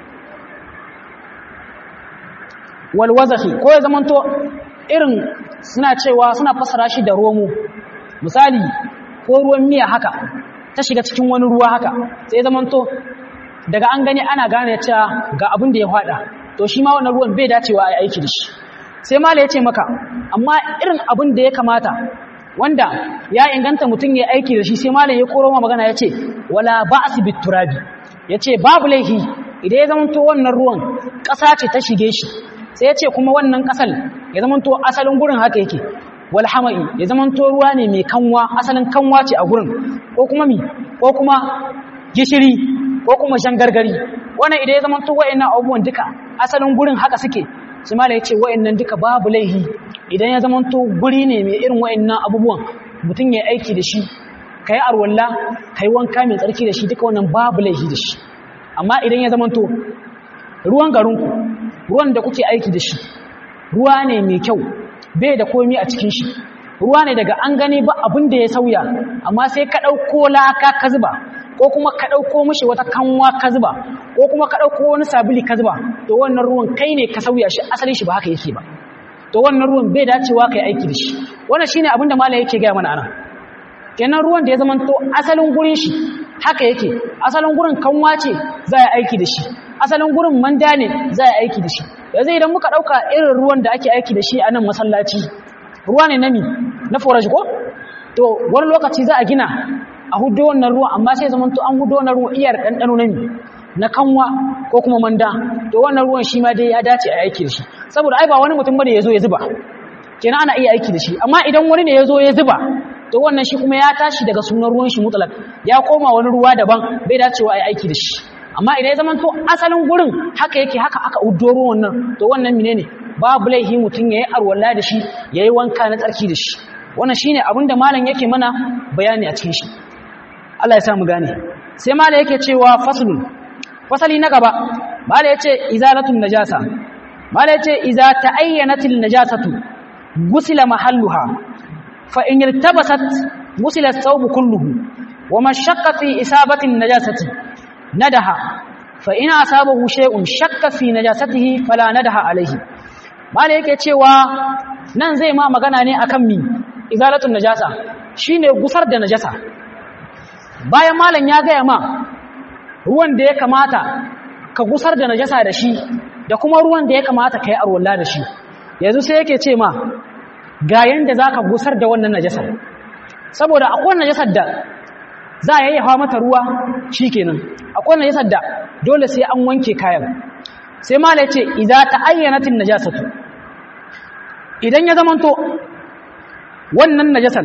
walwazafi ko ya zamanto irin suna cewa suna fasara shi da romo misali ko ruwan miya haka ta shiga cikin wani ruwa haka sai ya zamanto daga an gani ana gane cewa ga abin da ya fada to shi ma wannan ruwan bai dacewa a aiki da shi sai mala ya ce maka amma irin abin da ya kamata wanda ya inganta mutum ya aiki da shi sai mala ya koro magana ya ce wala ba'as biturabi ya ce babu laifi idan ya zama to wannan ruwan ƙasa ce ta shige shi sai ya ce kuma wannan ƙasar ya zama to asalin gurin haka yake wal hama'i ya zama to ruwa ne mai kanwa asalin kanwa ce a gurin ko kuma mi ko kuma gishiri ko kuma gargari wannan idan ya zama to wa'annan abubuwan duka asalin gurin haka suke sai mala ya ce wa'annan duka babu laihi idan ya zama to guri ne mai irin wa'annan abubuwan mutum ya aiki da shi kai arwalla kai wanka mai tsarki da shi duka wannan babu laihi da shi amma idan ya zama to ruwan garinku ruwan da kuke aiki da shi ruwa ne mai kyau bai da komi a cikin shi ruwa ne daga an gani ba abin da ya sauya amma sai ka ɗauko laka ka zuba ko kuma ka ɗauko mishi wata kanwa ka zuba ko kuma ka ɗauko wani sabili ka zuba to wannan ruwan kai ne ka sauya shi asalin shi ba haka yake ba to wannan ruwan bai dacewa ka yi aiki da shi wannan shine abin da malam yake gaya mana ana kenan ruwan da ya zama to asalin gurin shi haka yake asalin gurin kanwa ce za a aiki da shi asalin gurin manda ne za a aiki da shi yanzu idan muka ɗauka irin ruwan da ake aiki da shi a nan masallaci ruwa ne na mi na forage ko to wani lokaci za a gina a hudu wannan ruwa amma sai zama to an hudu wannan ruwa iyar ɗanɗano na mi na kanwa ko kuma manda to wannan ruwan shi ma dai ya dace a aiki da shi saboda ai ba wani mutum bane ya zo ya zuba kenan ana iya aiki da shi amma idan wani ne ya zo ya zuba to wannan shi kuma ya tashi daga sunan ruwan shi mutlak ya koma wani ruwa daban bai dacewa a yi aiki da shi amma idan ya zama to asalin gurin haka yake haka aka uddo ruwan nan to wannan menene babu laihi mutum yayi arwalla da shi yayi wanka na tsarki da shi wannan shine abin da malam yake mana bayani a cikin shi Allah ya sa mu gane sai malam yake cewa faslun fasali na gaba malam yace izalatun najasa malam yace iza ta'ayyanatil najasatu gusila mahalluha fa in irtabasat gusila thawb kulluhu wa mashaqqa fi isabati najasati nadaha fa in asabahu shay'un shakka fi najasatihi fala nadaha alayhi mala yake cewa nan zai ma magana ne akan mi izalatun najasa shine gusar da najasa bayan malam ya gaya ma ruwan da ya kamata ka gusar da najasa da shi da kuma ruwan da ya kamata ka yi arwalla da shi yanzu sai yake ce ma ga yanda zaka gusar da wannan najasar saboda akwai najasar da za a yayyafa mata ruwa shikenan akwai najasar da dole sai an wanke kayan sai mala yace idza ta'ayyanatin najasatu idan ya zamanto wannan najasar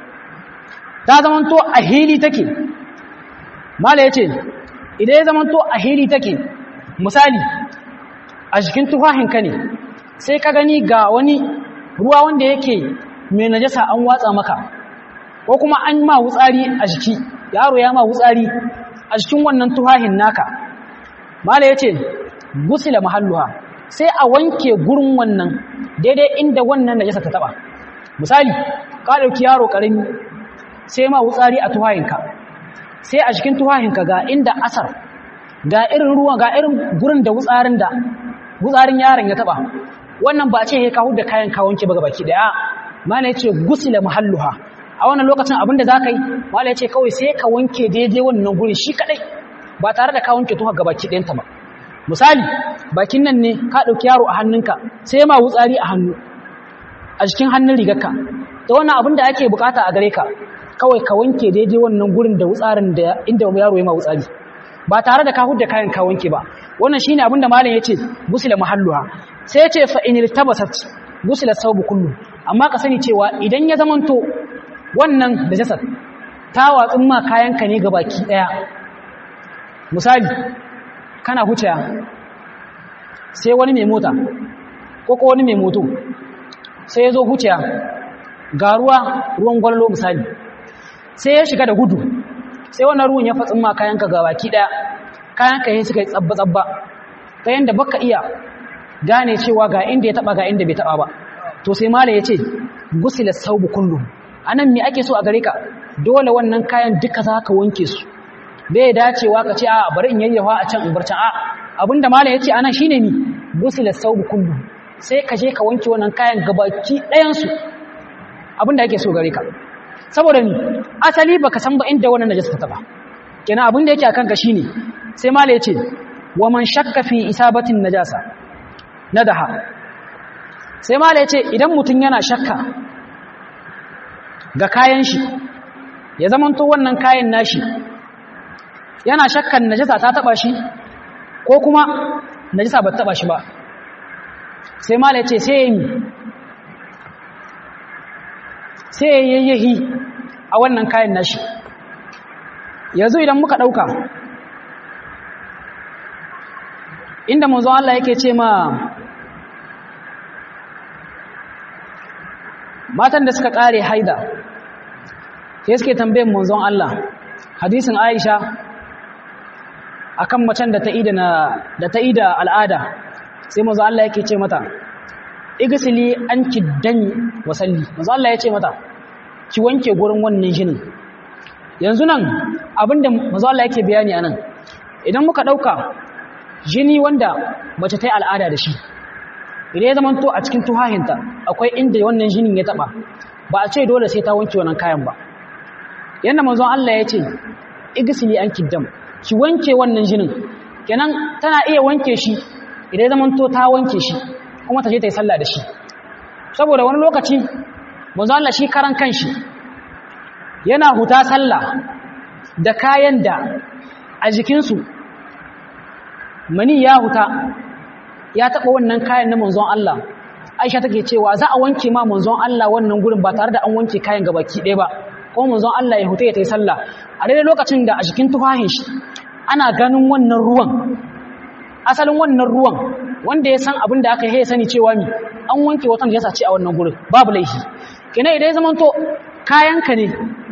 ta zamanto a hili take mala yace idan ya zamanto a hili take misali a jikin tufahinka ne sai ka gani ga wani ruwa wanda yake mai najasa an watsa maka ko kuma an ma wutsari a jiki yaro ya ma wutsari a cikin wannan tuhahin naka mala yace gusila mahalluha sai a wanke gurin wannan daidai inda wannan najasa ta taba misali ka dauki yaro karami sai ma wutsari a tuhahinka sai a cikin tuhahinka ga inda asar ga irin ruwa ga irin gurin da wutsarin da wutsarin yaron ya taba wannan ba ce ka huda kayan ka wanke ba baki daya mala yace gusila mahalluha a wannan lokacin abinda za ka yi mala ya ce kawai sai ka wanke daidai wannan guri shi kadai ba tare da ka wanke tuha gabaki ɗayanta ba misali bakin nan ne ka ɗauki yaro a hannunka sai ma wutsari a hannu a jikin hannun rigarka da wannan abin da ake bukata a gare ka kawai ka wanke daidai wannan gurin da wutsarin da inda yaro ya ma wutsari ba tare da ka hudda kayan ka wanke ba wannan shine abin da malam ya ce gusila mahalluha sai ya ce fa inil tabasat gusila sawbu kullu amma ka sani cewa idan ya zamanto wannan da jasad ta watsin ma kayanka ne baki daya misali kana huciya sai wani mai mota ko ko wani mai moto sai ya zo huciya ga ruwa ruwan gwallo misali sai ya shiga da gudu sai wannan ruwan ya fatsin ma kayanka baki daya kayanka ya suka yi tsabba-tsabba ta yadda baka iya gane cewa ga inda ya taba ga inda bai taba ba to sai mala ya ce gusila saubu kullum anan me ake so a gare ka dole wannan kayan duka za ka wanke su bai dacewa ka ce a bari in yayyafa a can in bar can a abinda malam yace anan shine ni gusila saubu kullu sai ka je ka wanke wannan kayan gabaki ɗayan su abinda ake so gare ka saboda ni asali baka san ba inda wannan najasa ta taba kenan abinda yake akan ka shine sai malam yace wa man shakka fi isabatin najasa nadaha sai mala ya ce idan mutum yana shakka ga kayan shi ya zamanto wannan kayan nashi yana shakkan najasa ta taba shi ko kuma najasa ba taba shi ba sai mala ya ce sai ya yi sai ya yayyahi a wannan kayan nashi yanzu idan muka ɗauka inda manzo Allah yake ce ma matan da suka ƙare haida sai suke tambayin manzon Allah hadisin Aisha akan macen da ta ida na da ta ida al'ada sai manzo Allah yake ce mata igsili anki dani wasalli manzo Allah ya ce mata ki wanke gurin wannan jinin yanzu nan abinda manzo Allah yake bayani anan idan muka dauka jini wanda mace ta yi al'ada da shi idan ya zama to a cikin tuhahinta akwai inda wannan jinin ya taba ba a ce dole sai ta wanke wannan kayan ba yanda manzon Allah ya ce igsili anki dam ki wanke wannan jinin kenan tana iya wanke shi idan ya zama to ta wanke shi kuma ta je ta yi sallah da shi saboda wani lokaci manzo Allah shi karan kanshi yana huta sallah da kayan da a jikinsu mani ya huta ya taɓa wannan kayan na manzon Allah Aisha take cewa za a wanke ma manzon Allah wannan gurin ba tare da an wanke kayan gabaki ɗaya ba kuma manzon Allah ya huta ya ta yi sallah a daidai lokacin da a jikin tufahin shi ana ganin wannan ruwan asalin wannan ruwan wanda ya san abin da aka yi sani cewa mi an wanke watan ya sace a wannan gurin babu laifi kina idan ya zama to kayanka ne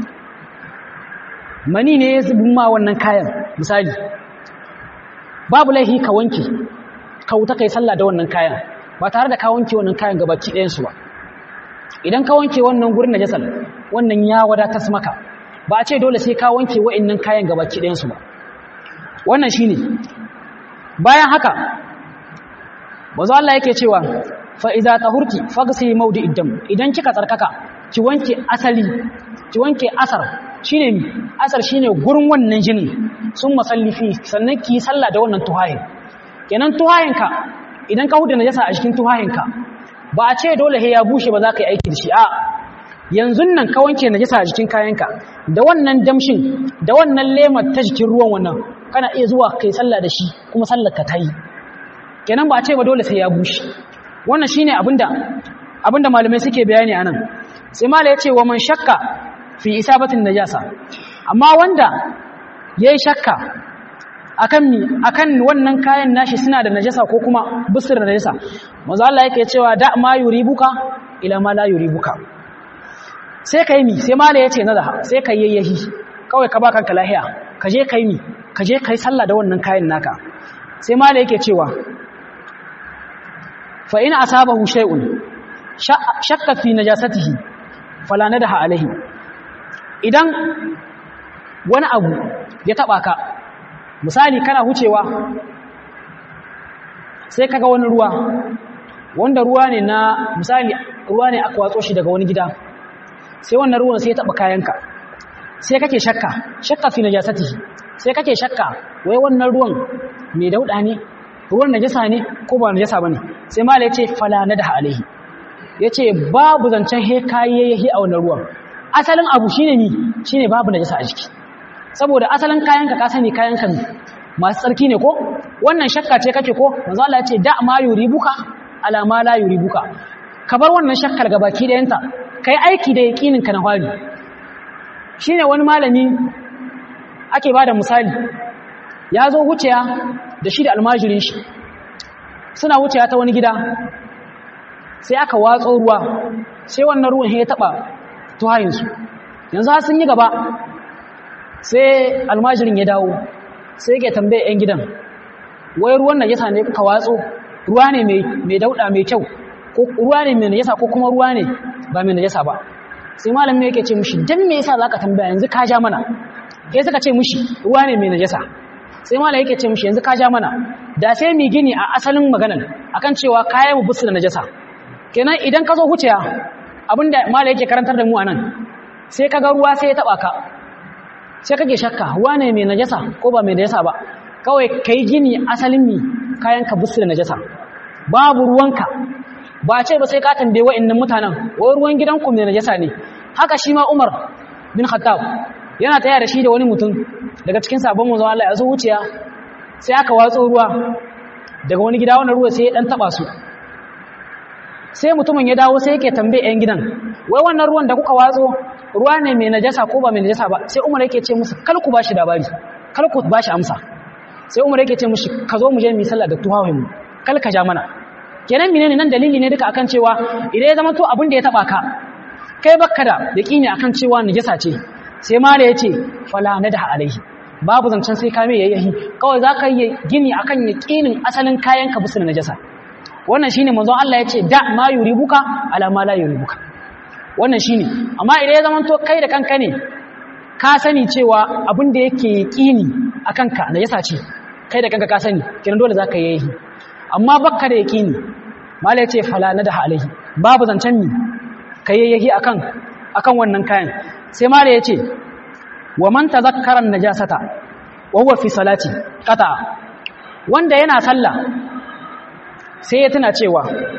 mani ne ya zubin ma wannan kayan misali babu laifi ka wanke ka wuta kai sallah da wannan kayan ba tare da ka wanke wannan kayan gabaki ɗayan su ba idan ka wanke wannan gurin najasar wannan ya wadatar maka ba a ce dole sai ka wanke wa'annan kayan gabaki ɗayan su ba wannan shine bayan haka bazo Allah yake cewa fa idza tahurti faghsi mawdi'id dam idan kika tsarkaka ki wanke asali ki wanke asar shine asar shine gurin wannan jinin sun masallifi sannan ki sallah da wannan tuhahin kenan tuhahinka idan ka huda najasa a cikin tuhahinka ba a ce dole he ya bushe ba za ka yi aiki da shi a yanzu nan ka wanke najasa a jikin kayanka da wannan damshin da wannan lemar ta jikin ruwan wannan kana iya zuwa kai sallah da shi kuma sallar ka tayi kenan ba a ce ba dole sai ya bushe wannan shine abinda abinda malamai suke bayani anan sai mala yace wa man shakka fi isabatin najasa amma wanda yayi shakka akan mi akan wannan kayan nashi suna da najasa ko kuma busur da najasa manzo Allah yake cewa da ma yuribuka ila ma la yuribuka sai kai mi sai mala yace nada sai kai yayyahi kawai ka ba kanka lahiya ka je kai mi ka je kai sallah da wannan kayan naka sai mala yake cewa fa in asabahu shay'un shakka fi najasatihi fala nadaha alaihi idan wani abu ya taba ka misali kana hucewa sai kaga wani ruwa wanda ruwa ne na misali ruwa ne aka watso shi daga wani gida sai wannan ruwan sai ya taba kayanka sai kake shakka shakka fi najasatihi sai kake shakka wai wannan ruwan mai dauda ne ruwan najasa ne ko ba najasa bane sai mala yace fala nadaha alaihi yace babu zancen he kayayyahi a wannan ruwan asalin abu shine ni shine babu najasa a jiki saboda asalin kayanka ka sani kayanka masu tsarki ne ko wannan shakka ce kake ko manzo Allah yace da ma yuribuka ala ma la yuribuka ka bar wannan shakkar gabaki da yanta kai aiki da yakinin ka na hali shine wani malami ake bada misali ya zo wuciya da shi da almajirin shi suna wuciya ta wani gida sai aka watso ruwa sai wannan ruwan ya taba tuhayinsu yanzu har sun yi gaba sai almajirin ya dawo sai yake tambaye 'yan gidan wai ruwan najasa ne kuka watso ruwa ne mai dauda mai kyau ko ruwa ne mai najasa ko kuma ruwa ne ba mai najasa ba sai malamin yake ce mushi dan me yasa zaka tambaya yanzu ka ja mana sai suka ce mushi ruwa ne mai najasa sai malam yake ce mushi yanzu ka ja mana da sai mi gini a asalin maganar akan cewa kayan mu busu da najasa kenan idan ka zo huciya abinda malam yake karantar da mu anan sai kaga ruwa sai ya taba ka sai kake shakka ruwa ne mai najasa ko ba mai najasa ba kawai kai gini asalin mi kayan ka busu da najasa babu ruwanka ba a ce ba sai ka tambaye wa'annan mutanen wai ruwan gidanku mai najasa ne haka shi ma Umar bin Khattab yana taya da shi da wani mutum daga cikin sabon manzon Allah ya zo wuciya sai aka watso ruwa daga wani gida wannan ruwa sai ya dan taba su sai mutumin ya dawo sai yake tambaye yan gidan wai wannan ruwan da kuka watso ruwa ne mai najasa ko ba mai najasa ba sai Umar yake ce musu kal ku bashi labari kal ku bashi amsa sai Umar yake ce mushi ka zo mu je mu yi sallah da tuhawen mu kal ka ja mana kenan menene nan dalili ne duka akan cewa idan ya zama to abin da ya taba ka kai bakka da yaqini akan cewa najasa ce sai mala yace fala nadaha alaihi babu zancen sai ka mai yayyahi kawai zaka yi gini akan yaqinin asalin kayan ka bisu najasa wannan shine manzon Allah yace da ma yuribuka ala ma la yuribuka wannan shine amma idan ya zama to kai da kanka ne ka sani cewa abin da yake yaqini akan ka najasa ce kai da kanka ka sani kenan dole zaka yi yayyahi amma bakka da yaqini mala yace fala nadaha alaihi babu zancen mi kayayyahi akan akan wannan kayan sai mala yace wa man tazakkara najasata wa huwa fi salati qata wanda yana sallah sai ya tuna cewa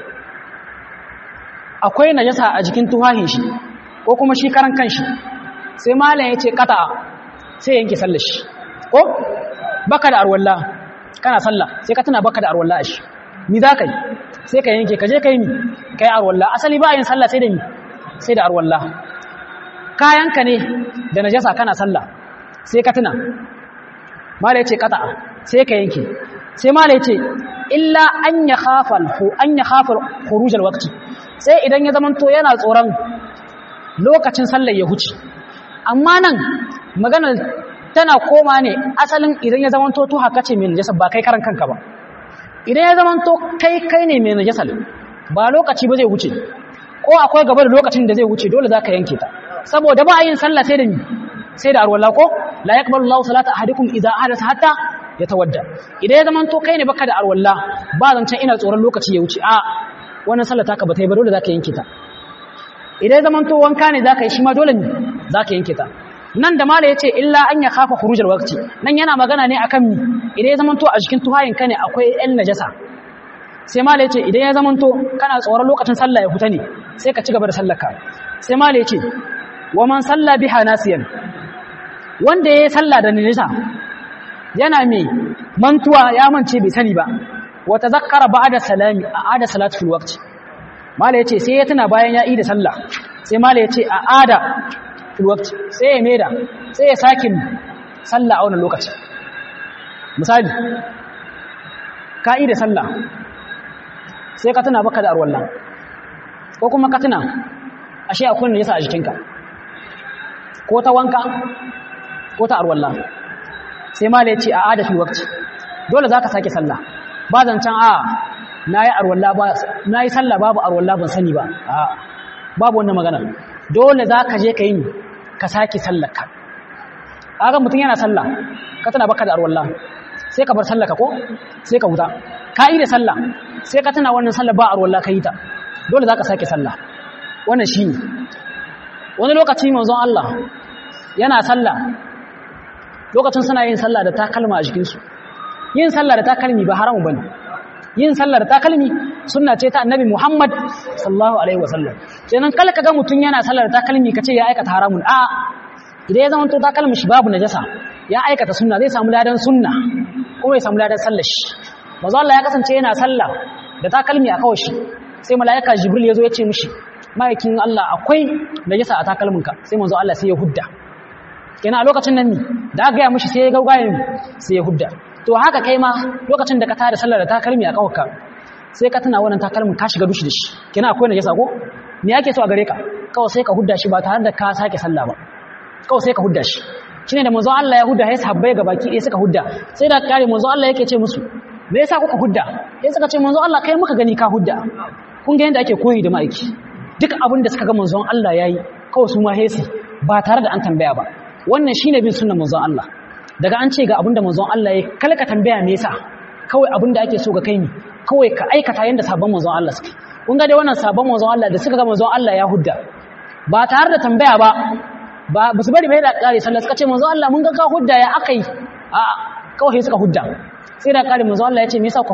akwai najasa a jikin tuhahin shi ko kuma shi karan kanshi sai malam yace qata sai yanke sallar shi ko baka da arwalla kana sallah sai ka tuna baka da arwalla shi ni za ka yi sai ka yanke ka je ka yi mi ka yi arwalla asali ba yin sallah sai da mi sai da arwalla kayanka ne da najasa kana sallah sai ka tuna mala ya ce kata sai ka yanke sai mala ya ce illa an ya khafal hu an ya khafal khurujal waqti sai idan ya zamanto yana tsoron lokacin sallar ya huce amma nan maganar tana koma ne asalin idan ya zamanto to haka ce mai najasa ba kai karan kanka ba idan ya zamanto kai kai ne mai najasal ba lokaci ba zai wuce ko akwai gaba da lokacin da zai wuce dole zaka yanke ta saboda ba a yin sallah sai da ni sai da arwalla ko la yaqbalu Allahu salata ahadikum idza ahdatha hatta yatawadda idan ya zamanto kai ne baka da arwalla ba zancan ina tsoron lokaci ya wuce a wannan sallah taka ba ta yi ba dole zaka yanke ta idan ya zamanto wanka ne zaka yi shi ma dole ne zaka yanke ta nan da mala yace illa an ya khafa khurujal waqti nan yana magana ne akan mi idan ya zamanto a jikin tuhayin ka ne akwai ɗan najasa sai mala yace idan ya zamanto kana tsoron lokacin sallah ya fita ne sai ka ci gaba da sallar ka sai mala yace wa man salla biha nasiyan wanda yayi sallah da najasa yana me mantuwa ya mance bai sani ba wa tazakkara ba'da salami a'ada salatu fil waqti mala yace sai ya tuna bayan ya yi da sallah sai mala yace a'ada filwakti sai ya maida sai ya sake sallah a wannan lokaci misali ka yi da sallah sai ka tuna baka da arwallah ko kuma ka tuna ashe akwai ne yasa a jikinka ko ta wanka ko ta arwallah sai ma ya ce a ada filwakti dole za ka sake sallah ba zancen a na yi arwallah ba na yi sallah babu arwallah ban sani ba a babu wannan magana dole za ka je ka yi ka sake sallarka aga mutum yana sallah ka tana baka da arwallah sai ka bar sallaka ko sai ka huta ka yi da sallah sai ka tana wannan sallah ba arwallah ka yi ta dole za ka sake sallah wannan shi ne wani lokaci manzon Allah yana sallah lokacin suna yin sallah da takalma a jikinsu yin sallah da takalmi ba haramu bane yin sallah da takalmi sunna ce ta annabi Muhammad sallallahu alaihi wasallam kenan kala kaga mutun yana sallah da takalmi kace ya aikata haramun a idan ya zama to takalmi shi babu najasa ya aikata sunna zai samu ladan sunna kuma ya samu ladan sallar shi manzo Allah ya kasance yana sallah da takalmi a kawai shi sai malaika jibril yazo ya ce mishi ma'aikin Allah akwai najasa a takalminka sai manzo Allah sai ya hudda kenan a lokacin nan ne da aka gaya mishi sai ya gaugaye sai ya hudda to haka kai ma lokacin da ka tada sallar da takalmi a kawarka sai ka tana wannan takalmin ka shiga dushi da shi kenan akwai najasa ko me yake so a gare ka kawai sai ka hudda shi ba tare da ka sake sallah ba kawai sai ka hudda shi shine da manzo Allah ya hudda sai sahabbai ga baki ɗaya suka hudda sai da kare manzo Allah yake ce musu me yasa kuka hudda sai suka ce manzo Allah kai muka gani ka hudda kun ga yanda ake koyi da ma'aiki duk abin da suka ga manzon Allah yayi kawai su ma hesi ba tare da an tambaya ba wannan shine bin sunnar manzon Allah daga an ce ga abin da manzon Allah yayi kalka tambaya me yasa kawai abin da ake so ga kai ne kawai ka aikata yanda sabon manzon Allah suke kun ga dai wannan sabon manzon Allah da suka ga manzon Allah ya hudda ba tare da tambaya ba ba su bari bai da kare sallah suka ce manzon Allah mun ga ka hudda ya akai a kawai suka hudda sai da kare manzon Allah ya ce me yasa ka hudda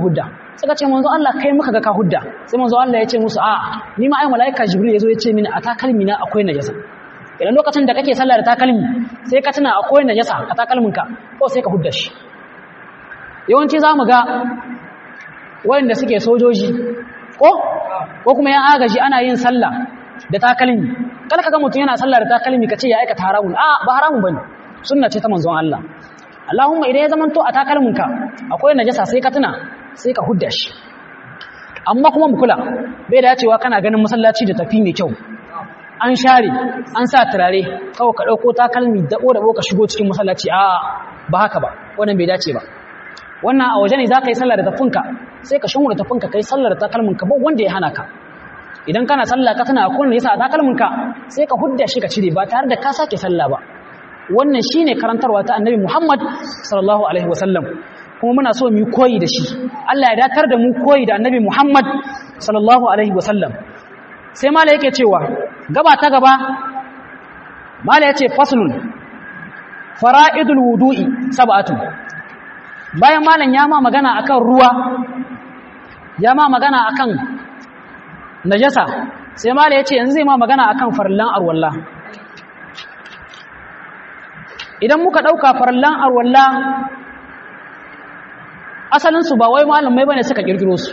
suka ce manzo Allah kai muka ga ka hudda sai manzo Allah ya ce musu a ni ma ai malaika jibril yazo ya ce mini a takalmi na akwai najasa idan lokacin da kake sallah da takalmi sai ka tuna akwai najasa a takalmin ka ko sai ka hudda shi yawanci zamu ga wanda suke sojoji ko ko kuma yan agaji ana yin sallah da takalmi kada ka ga mutum yana sallah da takalmi ka ce ya aikata haramun a ba haramun bane sunna ce ta manzon Allah Allahumma idan ya zamanto a takalminka akwai najasa sai ka tuna sai ka hudda shi amma kuma mu kula bai dacewa kana ganin masallaci da tafi mai kyau an share an sa turare kawai ka dauko takalmi da da ka shigo cikin masallaci a ba haka ba wannan bai dace ba wannan a waje ne za ka yi sallah da tafinka sai ka shan da tafinka kai sallah da takalminka ba wanda ya hana ka idan kana sallah ka tana akwai yasa a takalminka sai ka hudda shi ka cire ba tare da ka sake sallah ba wannan shine karantarwa ta annabi Muhammad sallallahu alaihi wasallam kuma muna so mu koyi da shi Allah ya datar da mu koyi da annabi Muhammad sallallahu alaihi wasallam sai mala yake cewa gaba ta gaba mala yace faslun fara'idul wudu'i sab'atu bayan malan ya ma magana akan ruwa ya ma magana akan najasa sai mala yace yanzu zai ma magana akan farlan arwalla idan muka ɗauka farallan arwalla asalinsu ba wai malamai bane suka kirkiro su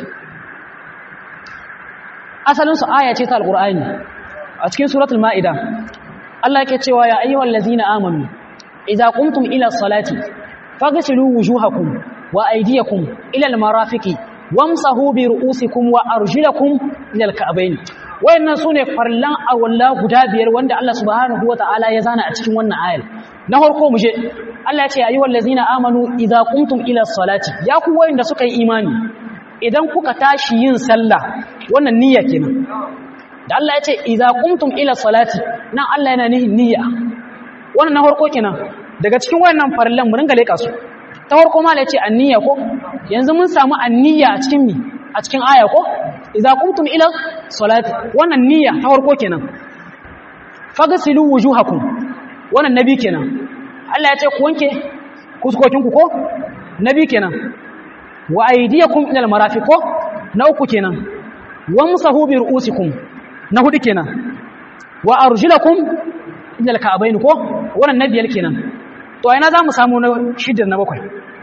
asalinsu aya ce ta alqur'ani a cikin suratul ma'ida Allah yake cewa ya ayyuhal ladzina amanu idza qumtum ila salati faghsilu wujuhakum wa aydiyakum ila almarafiqi wamsahu bi ru'usikum wa arjulakum ila alka'bayn wayannan sune farallan arwalla guda biyar wanda Allah subhanahu wataala ya zana a cikin wannan ayar na farko mu je Allah ya ce ayyuhal ladzina amanu idza qumtum ila salati ya ku wayanda suka yi imani idan kuka tashi yin sallah wannan niyya kenan da Allah ya ce idza qumtum ila salati nan Allah yana nihin niyya wannan na farko kenan daga cikin wayannan farillan mu ringa leka su ta farko ma ya ce anniya ko yanzu mun samu anniya a cikin mi a cikin aya ko idza qumtum ila salati wannan niyya ta farko kenan fagsilu wujuhakum wannan nabi kenan Allah ya ce ku wanke kuskokinku ko nabi kenan wa aydiyakum ila almarafiq ko na uku kenan wamsahu bi ru'usikum na hudu kenan wa arjulakum ila alka'bayn ko wannan nabiyal kenan to ina zamu samu na shidda na bakwai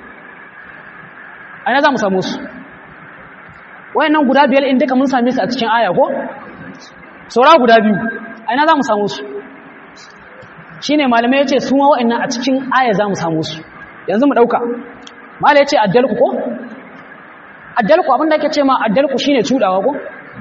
ina zamu samu su wayannan guda biyar in duka mun same su a cikin aya ko saura guda biyu ina zamu samu su shine malamai yace su ma wa'annan a cikin aya zamu samu su yanzu mu dauka malai yace addalku ko addalku abinda yake ce ma addalku shine cudawa ko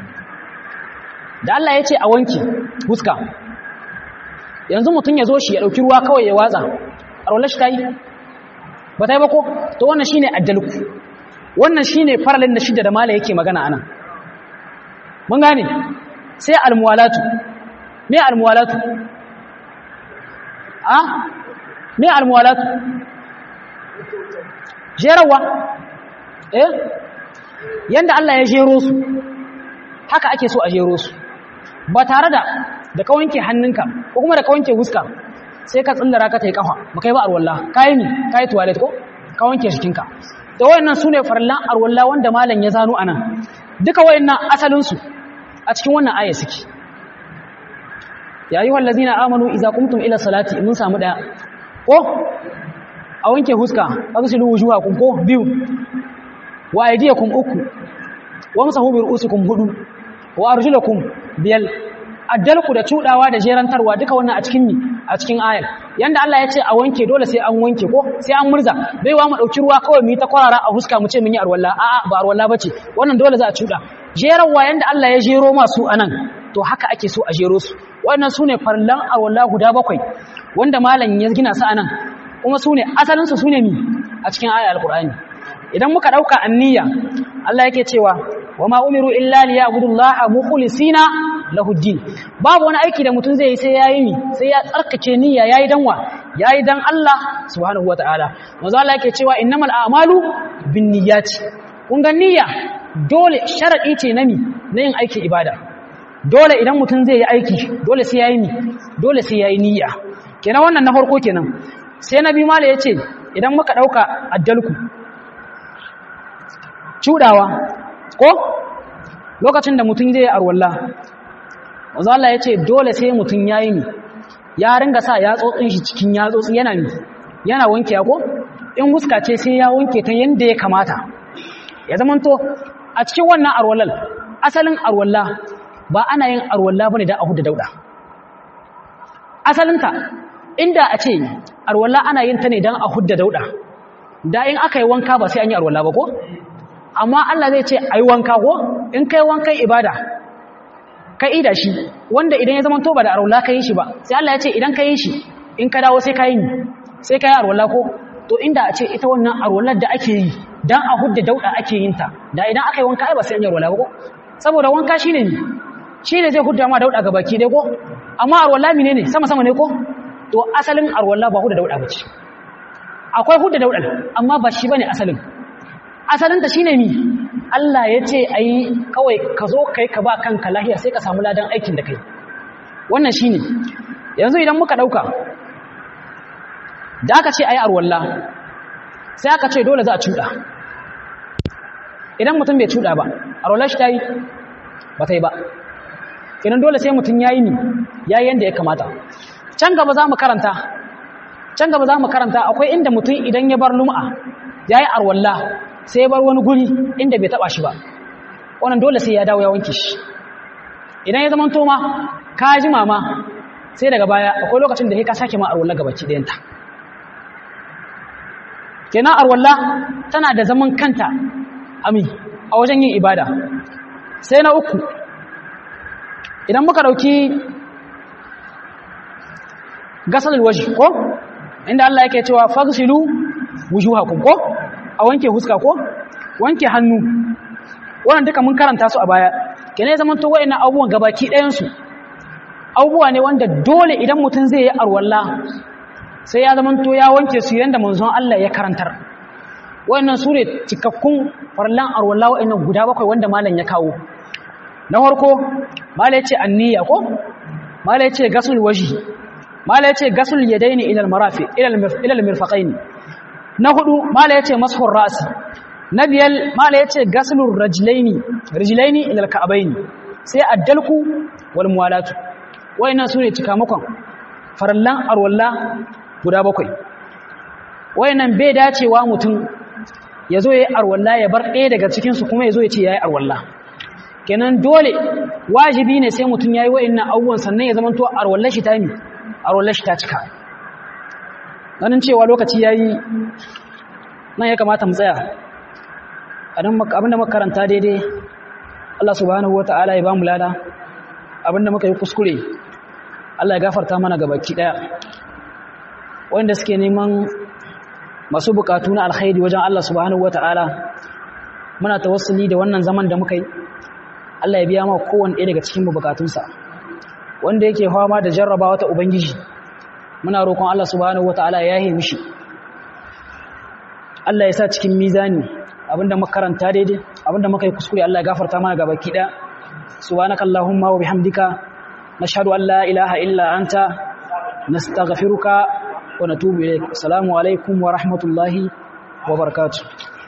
da Allah yace a wanki huska yanzu mutun ya zo shi ya dauki ruwa kawai ya watsa arwala shi tayi ba tayi ba ko to wannan shine addalku wannan shine faralin da shidda da malai yake magana anan mun gane sai almuwalatu me almuwalatu a me almuwalatu jerawa eh yanda Allah ya jero su haka ake so a jero su ba tare da da ka wanke hannunka ko kuma da ka wanke huska sai ka tsallara ka tai kafa ba kai ba arwalla kai ni kai toilet ko ka wanke jikinka to wayannan sune farallan arwalla wanda malam ya zano anan duka wayannan asalin su a cikin wannan aya suke ya yi wallazina amanu iza kumtum ila salati mun samu daya ko a wanke huska aghsilu wujuhakum ko biyu wa aydiyakum uku wa masahu bi ru'usikum hudu wa arjulakum biyal addalku da cudawa da jerantarwa duka wannan a cikin ni a cikin ayar yanda Allah ya ce a wanke dole sai an wanke ko sai an murza bai wa mu dauki ruwa kawai mu yi ta kwarara a huska mu ce mun yi arwalla a'a ba arwalla bace wannan dole za a cuda jeranwa yanda Allah ya jero masu anan to haka ake so a jero su wannan sune farlan arwalla guda bakwai wanda malam ya gina su anan kuma sune asalin su sune mi a cikin ayar alqur'ani idan muka dauka anniya Allah yake cewa wama umiru illa liya'budullaha mukhlisina lahuddin babu wani aiki da mutum zai yi sai yayi ni sai ya tsarkake niyya yayi danwa yayi dan Allah subhanahu wataala manzo Allah yake cewa innamal a'malu binniyati kun ga niyya dole sharadi ce na mi na yin aikin ibada dole idan mutum zai yi aiki dole sai yayi ni dole sai yayi niyya kenan wannan na farko kenan sai nabi mala yace idan muka dauka addalku cudawa ko lokacin da mutum zai arwalla wanzu Allah ya ce dole sai mutum ya yi ya ringa sa yatsotsin shi cikin yatsotsi yana mi yana wanke ko in huska ce sai ya wanke ta yadda ya kamata ya zama to a cikin wannan arwallal asalin arwalla ba ana yin arwalla bane da ahu da dauda asalinta inda a ce arwalla ana yin ta ne don a hudda dauda da in aka yi wanka ba sai an yi arwalla ba ko amma Allah zai ce a yi wanka ko in kai wankan ibada ka ida shi wanda idan ya zama to ba da arwalla ka yi shi ba sai Allah ya ce idan ka yi shi in ka dawo sai ka yi sai ka yi arwalla ko to inda a ce ita wannan arwallar da ake yi don a hudda dauda ake yin ta da idan aka yi wanka ai ba sai an yi arwalla ba ko saboda wanka shine ne shine zai hudda ma dauda ga baki dai ko amma arwalla mine ne sama sama ne ko to asalin arwalla ba hudda dauda bace akwai hudda dauda amma ba shi bane asalin asalin ta shine mi Allah ya ce ayi kawai ka zo kai ka ba kanka lahiya sai ka samu ladan aikin da kai wannan shine yanzu idan muka dauka da aka ce ayi arwalla sai aka ce dole za a cuda idan mutum bai cuda ba arwallar shi ta yi ba ta yi ba kenan dole sai mutum ya yi ni ya yi yadda ya kamata can gaba za mu karanta can gaba za mu karanta akwai inda mutum idan ya bar lum'a ya yi arwalla sai ya bar wani guri inda bai taba shi ba wannan dole sai ya dawo ya wanke shi idan ya zama toma ka ji mama sai daga baya akwai lokacin da ka sake ma arwalla gabaki ɗayanta kenan arwalla tana da zaman kanta ami a wajen yin ibada sai na uku idan muka dauki gasal waji ko inda Allah yake cewa faghsilu wujuhakum ko a wanke huska ko wanke hannu wannan duka mun karanta su a baya kene zaman to wayannan abubuwan gabaki ɗayan su abubuwa ne wanda dole idan mutum zai yi arwalla sai ya zaman to ya wanke su yanda manzon Allah ya karantar wayannan su ne cikakkun farlan arwalla wayannan guda bakwai wanda malam ya kawo na farko malam ya ce anniya ko malam ya ce gasul waji malam ya ce gasul yadaini ila almarafi ila almirfaqain na hudu malam ya ce mashur ra'si na biyar malam ya ce gasulur rajlaini rijlaini ila alka'baini sai addalku wal muwalatu wayannan su ne cikamakon farallan arwalla guda bakwai wayannan bai dacewa mutum ya zo ya yi arwalla ya bar ɗaya daga cikinsu kuma ya zo ya ce ya yi arwalla kenan dole wajibi ne sai mutum ya yi wa'innan abubuwan sannan ya zamanto arwallar shi ta yi arwallar shi ta cika ganin cewa lokaci ya yi nan ya kamata mu tsaya abinda makaranta daidai Allah subhanahu wa ta'ala ya ba mu lada abinda muka yi kuskure Allah ya gafarta mana gabaki ɗaya wanda suke neman masu bukatu na alkhairi wajen Allah subhanahu wata'ala muna tawassuli da wannan zaman da muka yi Allah ya biya ma kowanne ɗaya daga cikin bukatunsa wanda yake fama da jarrabawa ta ubangiji muna roƙon Allah subhanahu wata'ala ya yi mishi Allah ya sa cikin mizani abinda muka karanta daidai abinda muka yi kuskure Allah ya gafarta mana gabaki ɗaya subhanakallahumma wa bihamdika nashhadu an la ilaha illa anta nastaghfiruka ونتوب إليك السلام عليكم ورحمة الله وبركاته